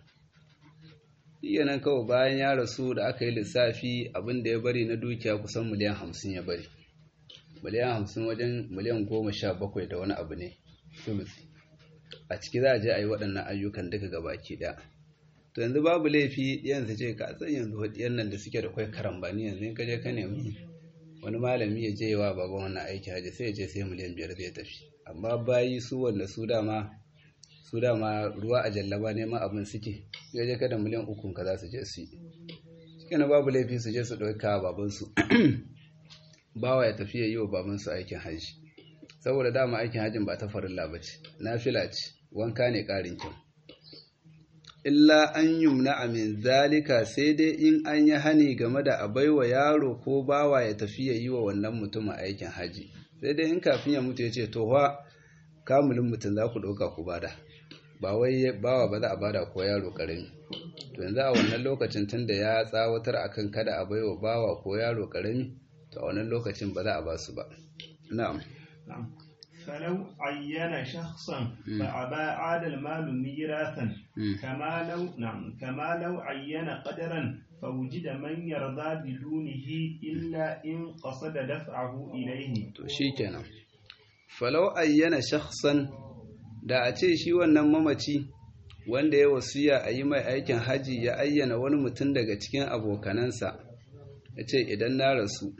nan kawai bayan ya rasu da aka yi lissafi abin da ya bari na dukiya kusan miliyan hamsin ya bari miliyan hamsin wajen miliyan goma sha bakwai da wani abu ne a ciki za a je a yi waɗannan ayyukan duka gabaki ɗaya to yanzu babu laifi yanzu ce ka san yanzu hudiyar nan da suke da kwai karambani yanzu in ka je ka nemi wani malami ya je wa baban wannan aiki haji sai ya je sai miliyan biyar zai tafi amma bayi su wanda su dama su dama ruwa a jallaba neman abin suke ya je kada miliyan ukun ka za su je su yi cikin babu laifi su je su ɗauka babansu bawa ya tafiya yi wa babansu aikin hajji saboda dama aikin hajjin ba ta farilla ba ce nafila ce wanka ne ƙarin kyau illa an yumna min zalika sai dai in an yi hani game da a baiwa yaro ko bawa ya tafiya yi wa wannan mutumin aikin hajji sai dai in kafin ya mutu ya ce to kamulin mutum za ku ɗauka ku bada ba wai bawa ba za a bada ko yaro karami to yanzu a wannan lokacin tunda ya tsawatar akan kada a baiwa bawa ko yaro karami to a wannan lokacin ba za a ba su ba na'am فلو عين شخصا فأبى عاد المال ميراثا كما لو نعم كما لو عين قدرا فوجد من يرضى بدونه إلا إن قصد دفعه إليه to shikenan falau ayyana shakhsan da a ce shi wannan mamaci wanda ya wasiya a yi mai aikin haji ya ayyana wani mutum daga cikin abokanansa ya ce idan na rasu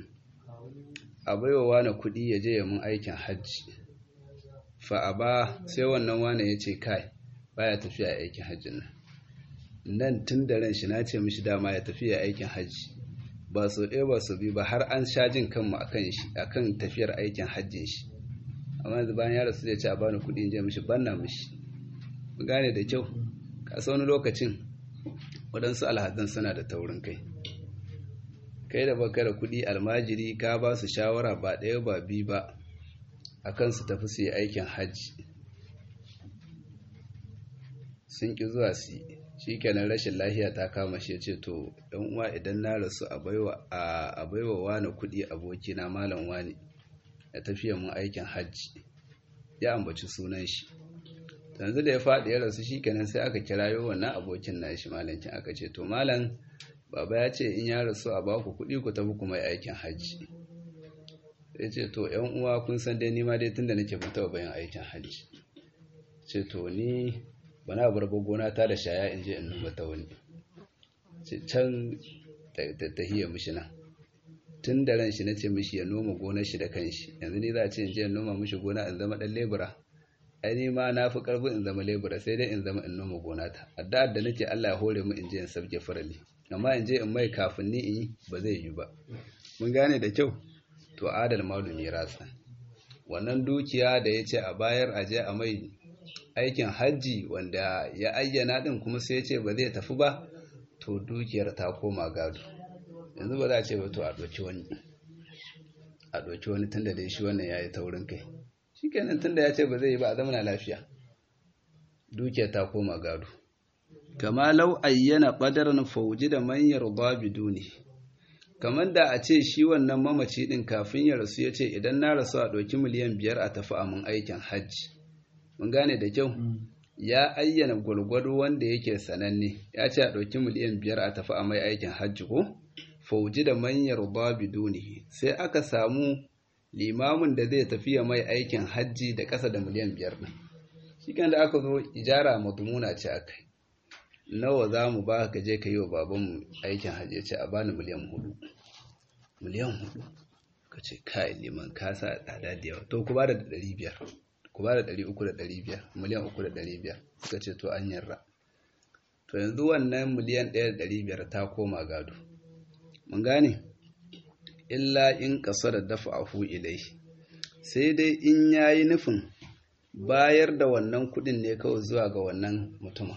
a baiwa wani kuɗi ya je ya mun aikin hajji fa'a ba sai wannan wani ya ce kai baya tafiya aikin hajjin nan nan tun da ran shi na ce mishi dama ya tafiya aikin hajji ba so ɗaya ba so biyu ba har an sha jin kanmu akan shi akan tafiyar aikin hajjin shi amma yanzu bayan ya rasu zai ce a bani kuɗi in je mishi banna mishi mu gane da kyau ka wani lokacin waɗansu alhazan suna da taurin kai kai da baka da kuɗi almajiri ka ba su shawara ba ɗaya ba biyu ba a kan su tafi su yi aikin hajji sun ƙi zuwa su yi shi kenan rashin lahiya ta kama shi ce to ɗan uwa idan na rasu a baiwa wani kuɗi abokina malam wani ya tafiya mun aikin hajji ya ambaci sunan shi yanzu da ya faɗi ya rasu shi kenan sai aka kirayo wannan abokin nashi malankin aka ce to malam baba ya ce in ya rasu a baku kuɗi ku tafi kuma aikin hajji ya ce to yan uwa kun san dai nima dai tunda nake ban taɓa bayan aikin hajji ce to ni bana bar gona ta da shaya in je in noma ta wani ce can ta hiya mishi nan tun da ran shi nace mishi ya noma gonar shi da kanshi yanzu ni za a ce in je in noma mishi gona in zama dan lebura ai ni ma na fi karfin in zama lebura sai dai in zama in noma gona ta addu'ar da nake Allah ya hore mu in je in sabke farali amma in je in mai kafin ni in yi ba zai yi ba mun gane da kyau to adal malu mirasa wannan dukiya da ya ce a bayar a je a mai aikin hajji wanda ya ayyana din kuma sai ya ce ba zai tafi ba to dukiyar ta koma gado yanzu ba za a ce ba to a ɗauki wani a ɗauki wani tun da dai shi wannan ya yi taurin kai shi kenan tun da ya ce ba zai yi ba a zamana lafiya dukiyar ta koma gado kama lau ayyana ƙadaran fauji da manyar babu duni kamar da a ce shi wannan mamaci ɗin kafin ya rasu ya ce idan na rasu a ɗauki miliyan biyar a tafi a mun aikin hajji mun gane da kyau ya ayyana gwargwado wanda yake sananne ya ce a ɗauki miliyan biyar a tafi a mai aikin hajji ko fauji da manyar babu dunihi sai aka samu limamin da zai tafi ya mai aikin hajji da ƙasa da miliyan biyar ɗin shi kan da aka zo ijara madumuna ce aka nawa za mu ba ka je ka yi wa babanmu aikin hajji ya ce a bani miliyan hudu miliyan hudu ka ce kai liman ka sa tsada da yawa to ku ba da ɗari biyar ku ba da ɗari uku da ɗari biyar miliyan uku da ɗari biyar suka ce to an yarra to yanzu wannan miliyan ɗaya da ɗari biyar ta koma gado mun gane illa in ƙasa da dafa ahu ilai sai dai in ya yi nufin bayar da wannan kuɗin ne kawai zuwa ga wannan mutumin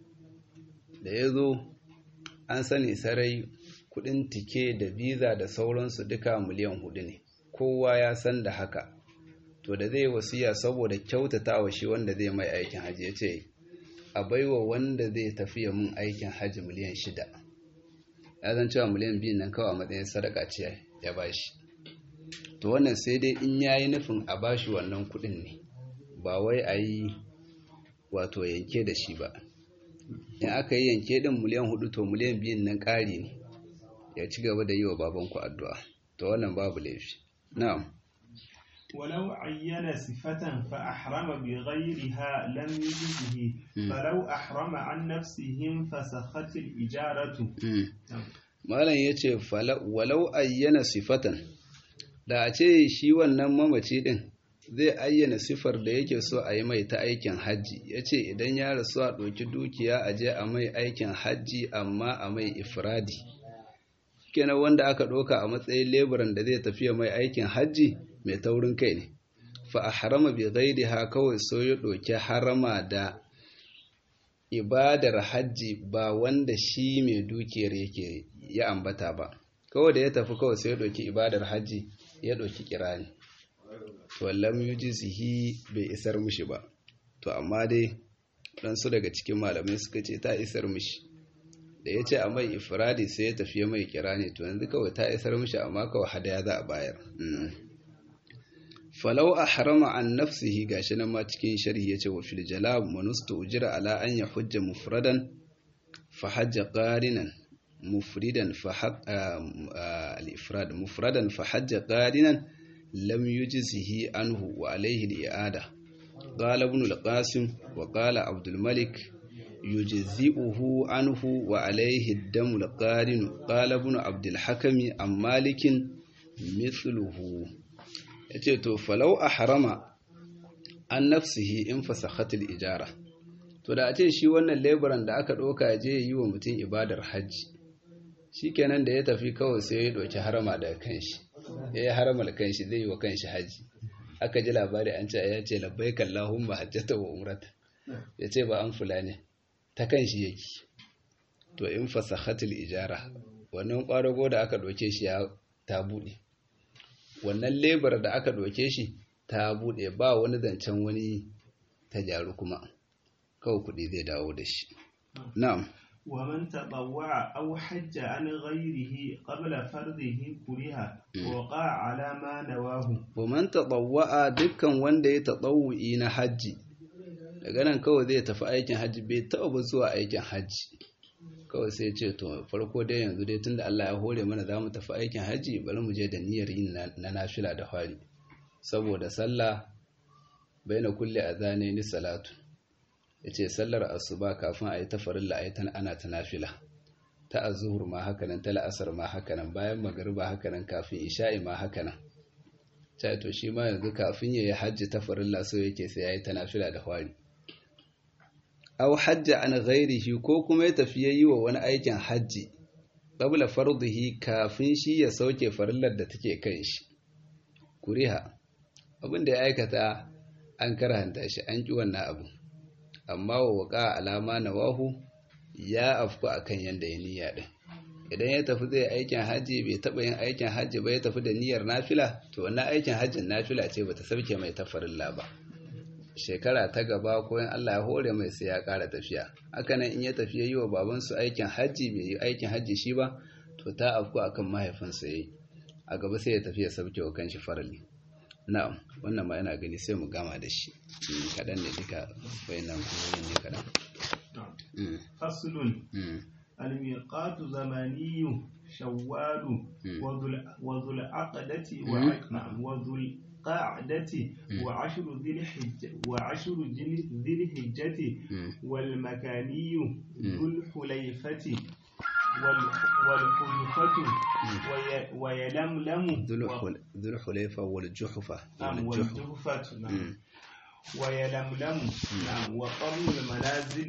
da ya zo an sani sarai kuɗin tike da biza da sauransu duka miliyan hudu ne kowa ya san da haka to da zai wasiya saboda kyautata wa shi wanda zai mai aikin hajji ya ce a baiwa wanda zai tafiya mun aikin hajji miliyan shida ya zan cewa miliyan biyu nan kawai a matsayin sadaka ce ya bashi to wannan sai dai in ya yi nufin a bashi wannan kuɗin ne ba wai a yi wato yanke da shi ba in aka yi yanke din miliyan hudu to miliyan biyun nan ƙari ne ya ci gaba da yi wa babanku addu'a to wannan babu laifi na'am ولو عين صفة فأحرم بغيرها لم يجزه فلو أحرم عن نفسه فسخت الإجارة malam ya ce walau ayyana sifatan da a ce shi wannan mamaci din zai ayyana sifar da yake so a yi mai ta aikin hajji ya ce idan ya rasu a ɗauki dukiya a je a mai aikin hajji amma a mai ifradi kenan wanda aka ɗauka a matsayin leburan da zai tafiya mai aikin hajji mai taurin kai ne fa a harama bi gaidi ha kawai so ya ɗauki harama da ibadar hajji ba wanda shi mai dukiyar yake ya ambata ba kawai da ya tafi kawai sai ya ɗauki ibadar hajji ya ɗauki kirani wallam yujizihi bai isar mishi ba to amma dai ɗansu daga cikin malamai suka ce ta isar mishi da ya ce a mai ifradi sai ya tafi mai kirani to yanzu kawai ta isar mishi amma kawai hadaya za a bayar falau a harama an nafsihi gashi nan ma cikin sharhi yace wa fil jalab manustu ujira ala an ya hujja mufradan fa hajja qarinan mufridan fa al ifrad mufradan fa hajja qarinan lam yujzihi anhu wa alayhi al i'ada قال ابن القاسم وقال عبد الملك يجزئه عنه وعليه الدم القارن قال ابن عبد الحكم عن مالك مثله ya ce to falau a harama an nafsihi in fasakhatul ijara to da a ce shi wannan leburan da aka ɗauka je yi wa mutum ibadar hajji shi kenan da ya tafi kawai sai ya ɗauki harama daga kanshi ya yi harama da kanshi zai yi wa kanshi hajji aka ji labari an ce ya ce labbai kallahun ba hajjata wa umrata ya ce ba an fula ne ta kanshi yake to in fasakhatul ijara wannan ƙwarago da aka ɗauke shi ya ta buɗe wannan lebar da aka ɗauke shi ta buɗe ba wani zancen wani ta gyaru kuma kawai kuɗi zai dawo da shi na'am ومن تطوع أو حج عن غيره قبل فرضه كره وقع على ما نواه ومن تطوع dukkan wanda ya tatawu'i na hajji daga nan kawai zai tafi aikin hajji bai taɓa zuwa aikin hajji kawai sai ce to farko dai yanzu dai tunda Allah ya hore mana za mu tafi aikin hajji bari mu je da niyyar yin na nafila da fari saboda sallah baina kulli azane ni salatu yace sallar asuba kafin a yi ta farilla ayi tan ana ta nafila ta azhur ma haka nan ta la'asar ma haka nan bayan magriba haka nan kafin isha'i ma haka nan ta to shi ma yanzu kafin ya yi hajji ta farilla so yake sai ya yi ta nafila da fari aw hajja an ghairihi ko kuma ya tafi yayi wa wani aikin hajji qabla fardihi kafin shi ya sauke farillar da take kan shi kuriha abin da ya aikata an karanta shi an ki wannan abu amma wa waka alama nawahu ya afku akan yanda ya niyya din idan ya tafi zai aikin hajji bai taba yin aikin hajji ba ya tafi da niyyar nafila to wannan aikin hajjin nafila ce bata sauke mai ta farilla ba shekara ta gaba ko in Allah ya hore mai sai ya ƙara tafiya hakanan in ya tafi yi wa babansu aikin hajji bai yi aikin hajji shi ba to ta afku akan mahaifinsa yayi a gaba sai ya tafi ya sauke wa kanshi farali na'am wannan ma yana gani sai mu gama da shi kaɗan ne duka wayannan kuma ne kaɗan faslun الميقات زماني شوال وذو العقدة وذو القعدة وعشر ذي الحجة وعشر ذي الحجة والمكاني ذو الحليفة والحلفة ويلملم ذو الحليفة والجحفة والجحفة نعم ويلملم نعم وقرن المنازل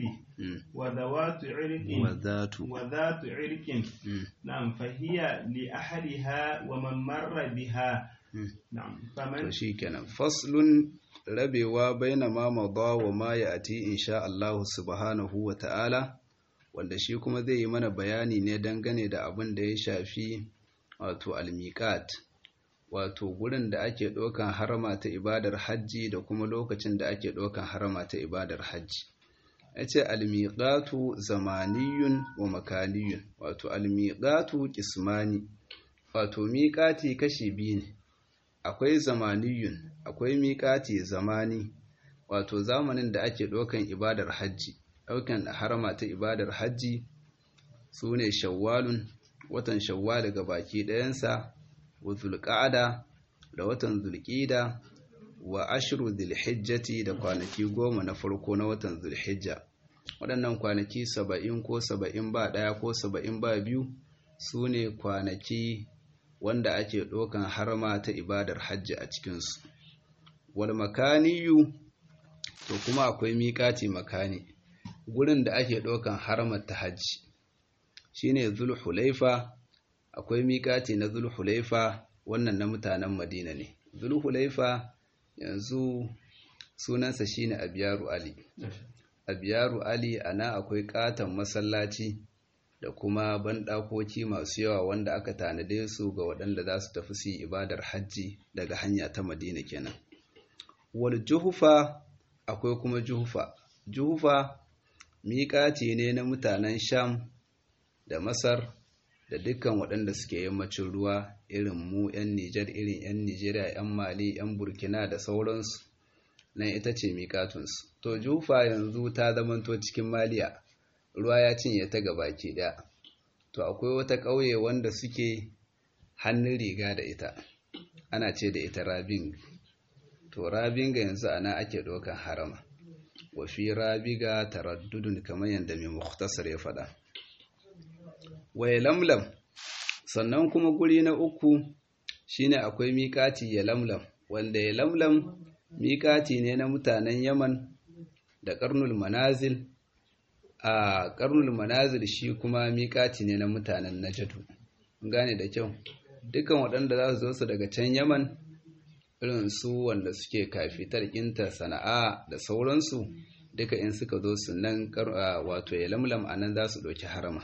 وذوات عرق وذات وذات عرق نعم فهي لأحدها ومن مر بها نعم فمن شيكنا فصل rabewa baina ma mada wa ma ya'ti insha Allah subhanahu wa ta'ala wanda shi kuma zai yi mana bayani ne dangane da abin da ya shafi wato al-miqat wato gurin da ake ɗaukan harama ta ibadar hajji da kuma lokacin da ake ɗaukan harama ta ibadar hajji ya ce almiƙatu zamaniyun wa makaniyun wato almiƙatu kismani wato miƙati kashi biyu ne akwai zamaniyun akwai miƙati zamani wato zamanin da ake ɗaukan ibadar hajji ɗaukan harama ta ibadar hajji su ne shawwalun watan shawwal daga baki ɗayansa wa zulƙa'ada da watan zulƙida wa ashiru zulhijjati da kwanaki goma na farko na watan zulhijja waɗannan kwanaki saba'in ko saba'in ba ɗaya ko saba'in ba biyu su ne kwanaki wanda ake ɗaukan harma ta ibadar hajji a cikinsu wal makaniyu to kuma akwai miƙati makani gurin da ake ɗaukan harmar ta hajji shine zulhulaifa akwai miƙati na zulhulaifa wannan na mutanen madina ne zulhulaifa yanzu sunansa shine abiyaru ali abiyaru ali ana akwai katon masallaci da kuma banɗakoki masu yawa wanda aka tanade su ga waɗanda za su tafi su ibadar hajji daga hanya ta madina kenan wal juhufa akwai kuma juhufa juhufa miƙati ne na mutanen sham da masar da dukkan waɗanda suke yammacin ruwa irin mu 'yan Nijar irin 'yan Nijeriya 'yan Mali 'yan Burkina da sauransu nan ita ce miƙatunsu to jufa yanzu ta zamanto cikin maliya ruwa ya cinye ta baki ɗaya to akwai wata ƙauye wanda suke hannun riga da ita ana ce da ita rabing to rabinga yanzu ana ake ɗaukan harama wafi rabiga taraddudun kamar yadda mai muktasar ya faɗa waye lamlam sannan kuma guri na uku shine akwai miƙati ya lamlam wanda ya lamlam miƙati ne na mutanen yaman da ƙarnul manazil a ƙarnul manazil shi kuma miƙati ne na mutanen najadu gane da kyau dukan waɗanda za su zo su daga can yaman irin su wanda suke kafitar ƙinta sana'a da sauransu duka in suka zo su nan wato ya lamlam a nan za su ɗauki harama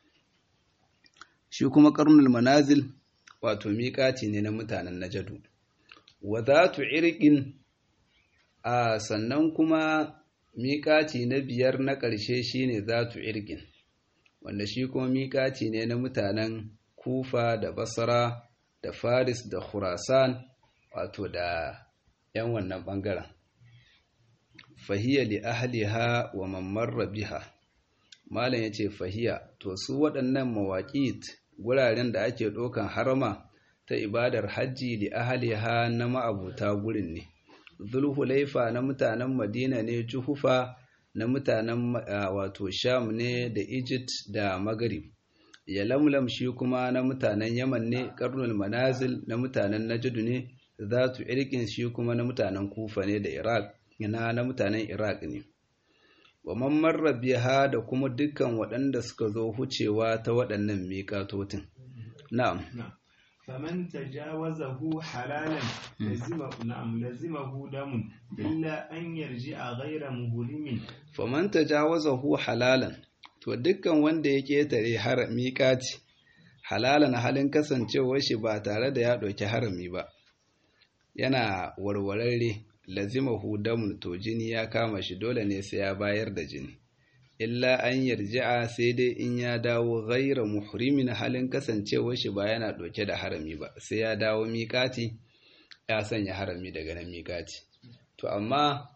shi kuma ƙarnul manazil wato miƙati ne na mutanen najadu wa zatu irqin a sannan kuma miƙati na biyar na ƙarshe shine zatu irqin wanda shi kuma miƙati ne na mutanen kufa da basra da faris da khurasan wato da yan wannan ɓangaren fahiya li ahliha wa man marra biha malam ya ce fahiya to su waɗannan mawaƙit guraren da ake ɗaukan harama ta ibadar hajji li ahliha na ma'abuta gurin ne zulhulaifa na mutanen madina ne juhufa na mutanen wato sham ne da egypt da maghrib ya lamlam shi kuma na mutanen yaman ne karnul manazil na mutanen najd ne zatu irkin shi kuma na mutanen kufa ne da iraq ina na mutanen iraq ne wa man marra biha da kuma dukkan waɗanda suka zo hucewa ta waɗannan miƙatotin na'am فمن تجاوزه حلالا لزمه نعم لزمه دم إلا أن يرجع غير مهرم فمن تجاوزه حلالا to dukkan wanda ya ketare har miƙati halalan halin kasancewar shi ba tare da ya ɗauki harami ba yana warwararre lazimahu damun to jini ya kama shi dole ne sai ya bayar da jini illa an yarji'a sai dai in ya dawo ghaira muhrimin halin kasancewar shi ba yana ɗauke da harami ba sai ya dawo miƙati ya sanya harami daga nan miƙati to amma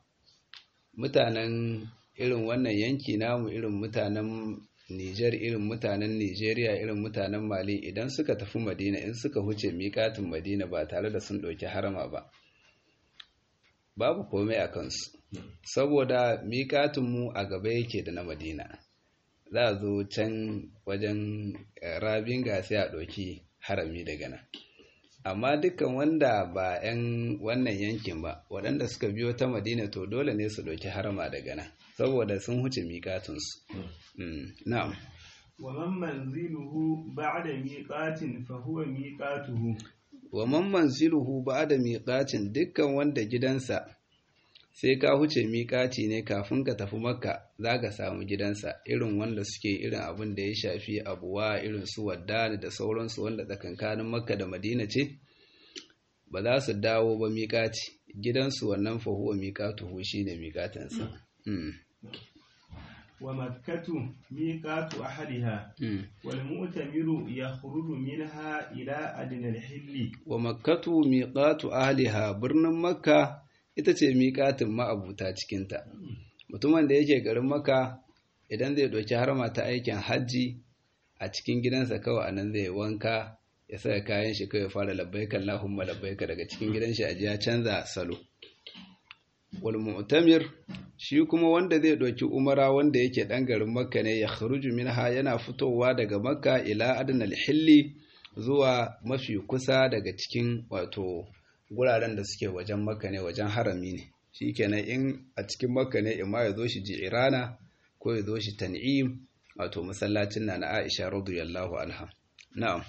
mutanen irin wannan yanki namu irin mutanen Nijar irin mutanen Nijeriya irin mutanen Mali idan suka tafi Madina in suka huce miƙatin Madina ba tare da sun ɗauki harama ba babu komai a kansu saboda miƙatinmu a gaba yake da na madina za a zo can wajen rabin sai a ɗauki harami daga nan amma dukkan wanda ba 'yan wannan yankin ba waɗanda suka biyo ta madina to dole ne su ɗauki harama daga nan saboda sun huce miƙatinsu na'am ومن منزله بعد ميقات فهو ميقاته wa man manziluhu ba'da miqatin dukkan wanda gidansa sai ka huce miƙaci ne kafin ka tafi makka za ka samu gidansa irin wanda suke irin abin da ya shafi abuwa irin su wadda da sauransu wanda tsakankanin makka da madina ce ba za su dawo ba miƙaci gidansu wannan fahuwa miƙatuhu shi ne miƙatinsa ومكة ميقات أحدها والمؤتمر يخرج منها إلى أدنى الحل ومكة ميقات أهلها برن مكة ita ce miƙatin ma'abuta cikinta mutumin da yake garin maka idan zai ɗauki harma ta aikin hajji a cikin gidansa kawai a nan zai wanka ya saka kayan shi kawai fara labbaika Allahumma labbaika daga cikin gidan shi a ya canza salo wal mu'tamir shi kuma wanda zai ɗauki umara wanda yake ɗan garin makka ne ya kharuju minha yana fitowa daga makka ila adnal hilli zuwa mafi kusa daga cikin wato guraren da suke wajen makka ne wajen harami ne shikenan in a cikin makka ne imma ya zo shi ji'irana ko ya zo shi tan'im wato masallacin na na Aisha radiyallahu anha na'am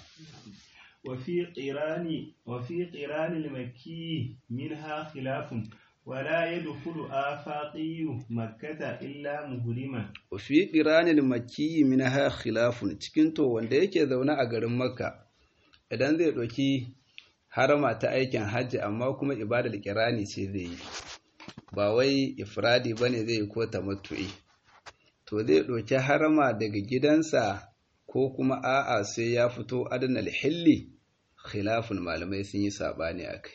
وفي قران وفي قران المكي منها خلاف ولا يدخل آفاقي مكة إلا مهرما وفي قران المكي منها خلاف cikin to wanda yake zaune a garin Makka idan zai doki harama ta aikin hajji amma kuma ibadar kirani ce zai yi ba wai ifradi bane zai yi ko tamattu'i to zai doki harama daga gidansa ko kuma a'a sai ya fito adnal hilli khilafun malamai sun yi sabani akai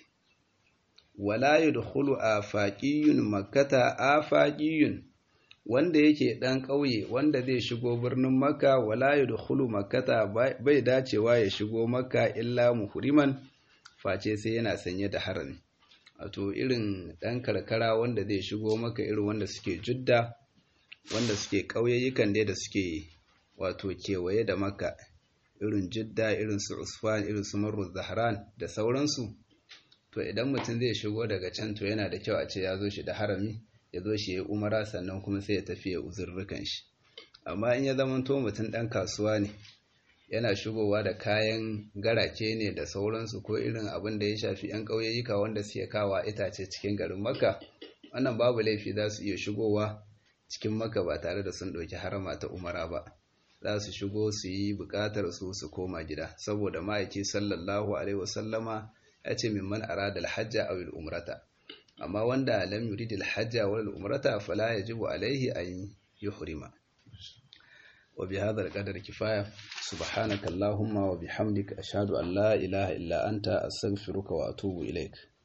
wala yadkhulu afaqiyun makkata afaqiyun wanda yake dan ƙauye wanda zai shigo birnin makka wala yadkhulu makkata bai dacewa ya shigo makka illa muhriman face sai yana sanye da harami wato irin dan karkara wanda zai shigo maka irin wanda suke judda wanda suke ƙauyayyukan da suke wato kewaye da makka irin jidda irin su usfan irin su marru zahran da sauransu to idan mutum zai shigo daga can to yana da kyau a ce ya zo shi da harami ya zo shi ya umara sannan kuma sai ya tafi ya uzurrukan shi amma in ya zama to mutum ɗan kasuwa ne yana shigowa da kayan garake ne da sauransu ko irin abin da ya shafi 'yan ƙauyayyuka wanda suke kawa itace cikin garin makka wannan babu laifi za su iya shigowa cikin makka ba tare da sun ɗauki harama ta umara ba za su shigo su yi buƙatar su su koma gida saboda ma'aiki sallallahu alaihi wasallama ya ce mimman arada alhajja aw umrata amma wanda lam yurid alhajja wal umrata fala yajibu alaihi an yuhrima wa bi hadha alqadar kifaya subhanaka allahumma wa bihamdika ashhadu an la ilaha illa anta astaghfiruka wa atubu ilaik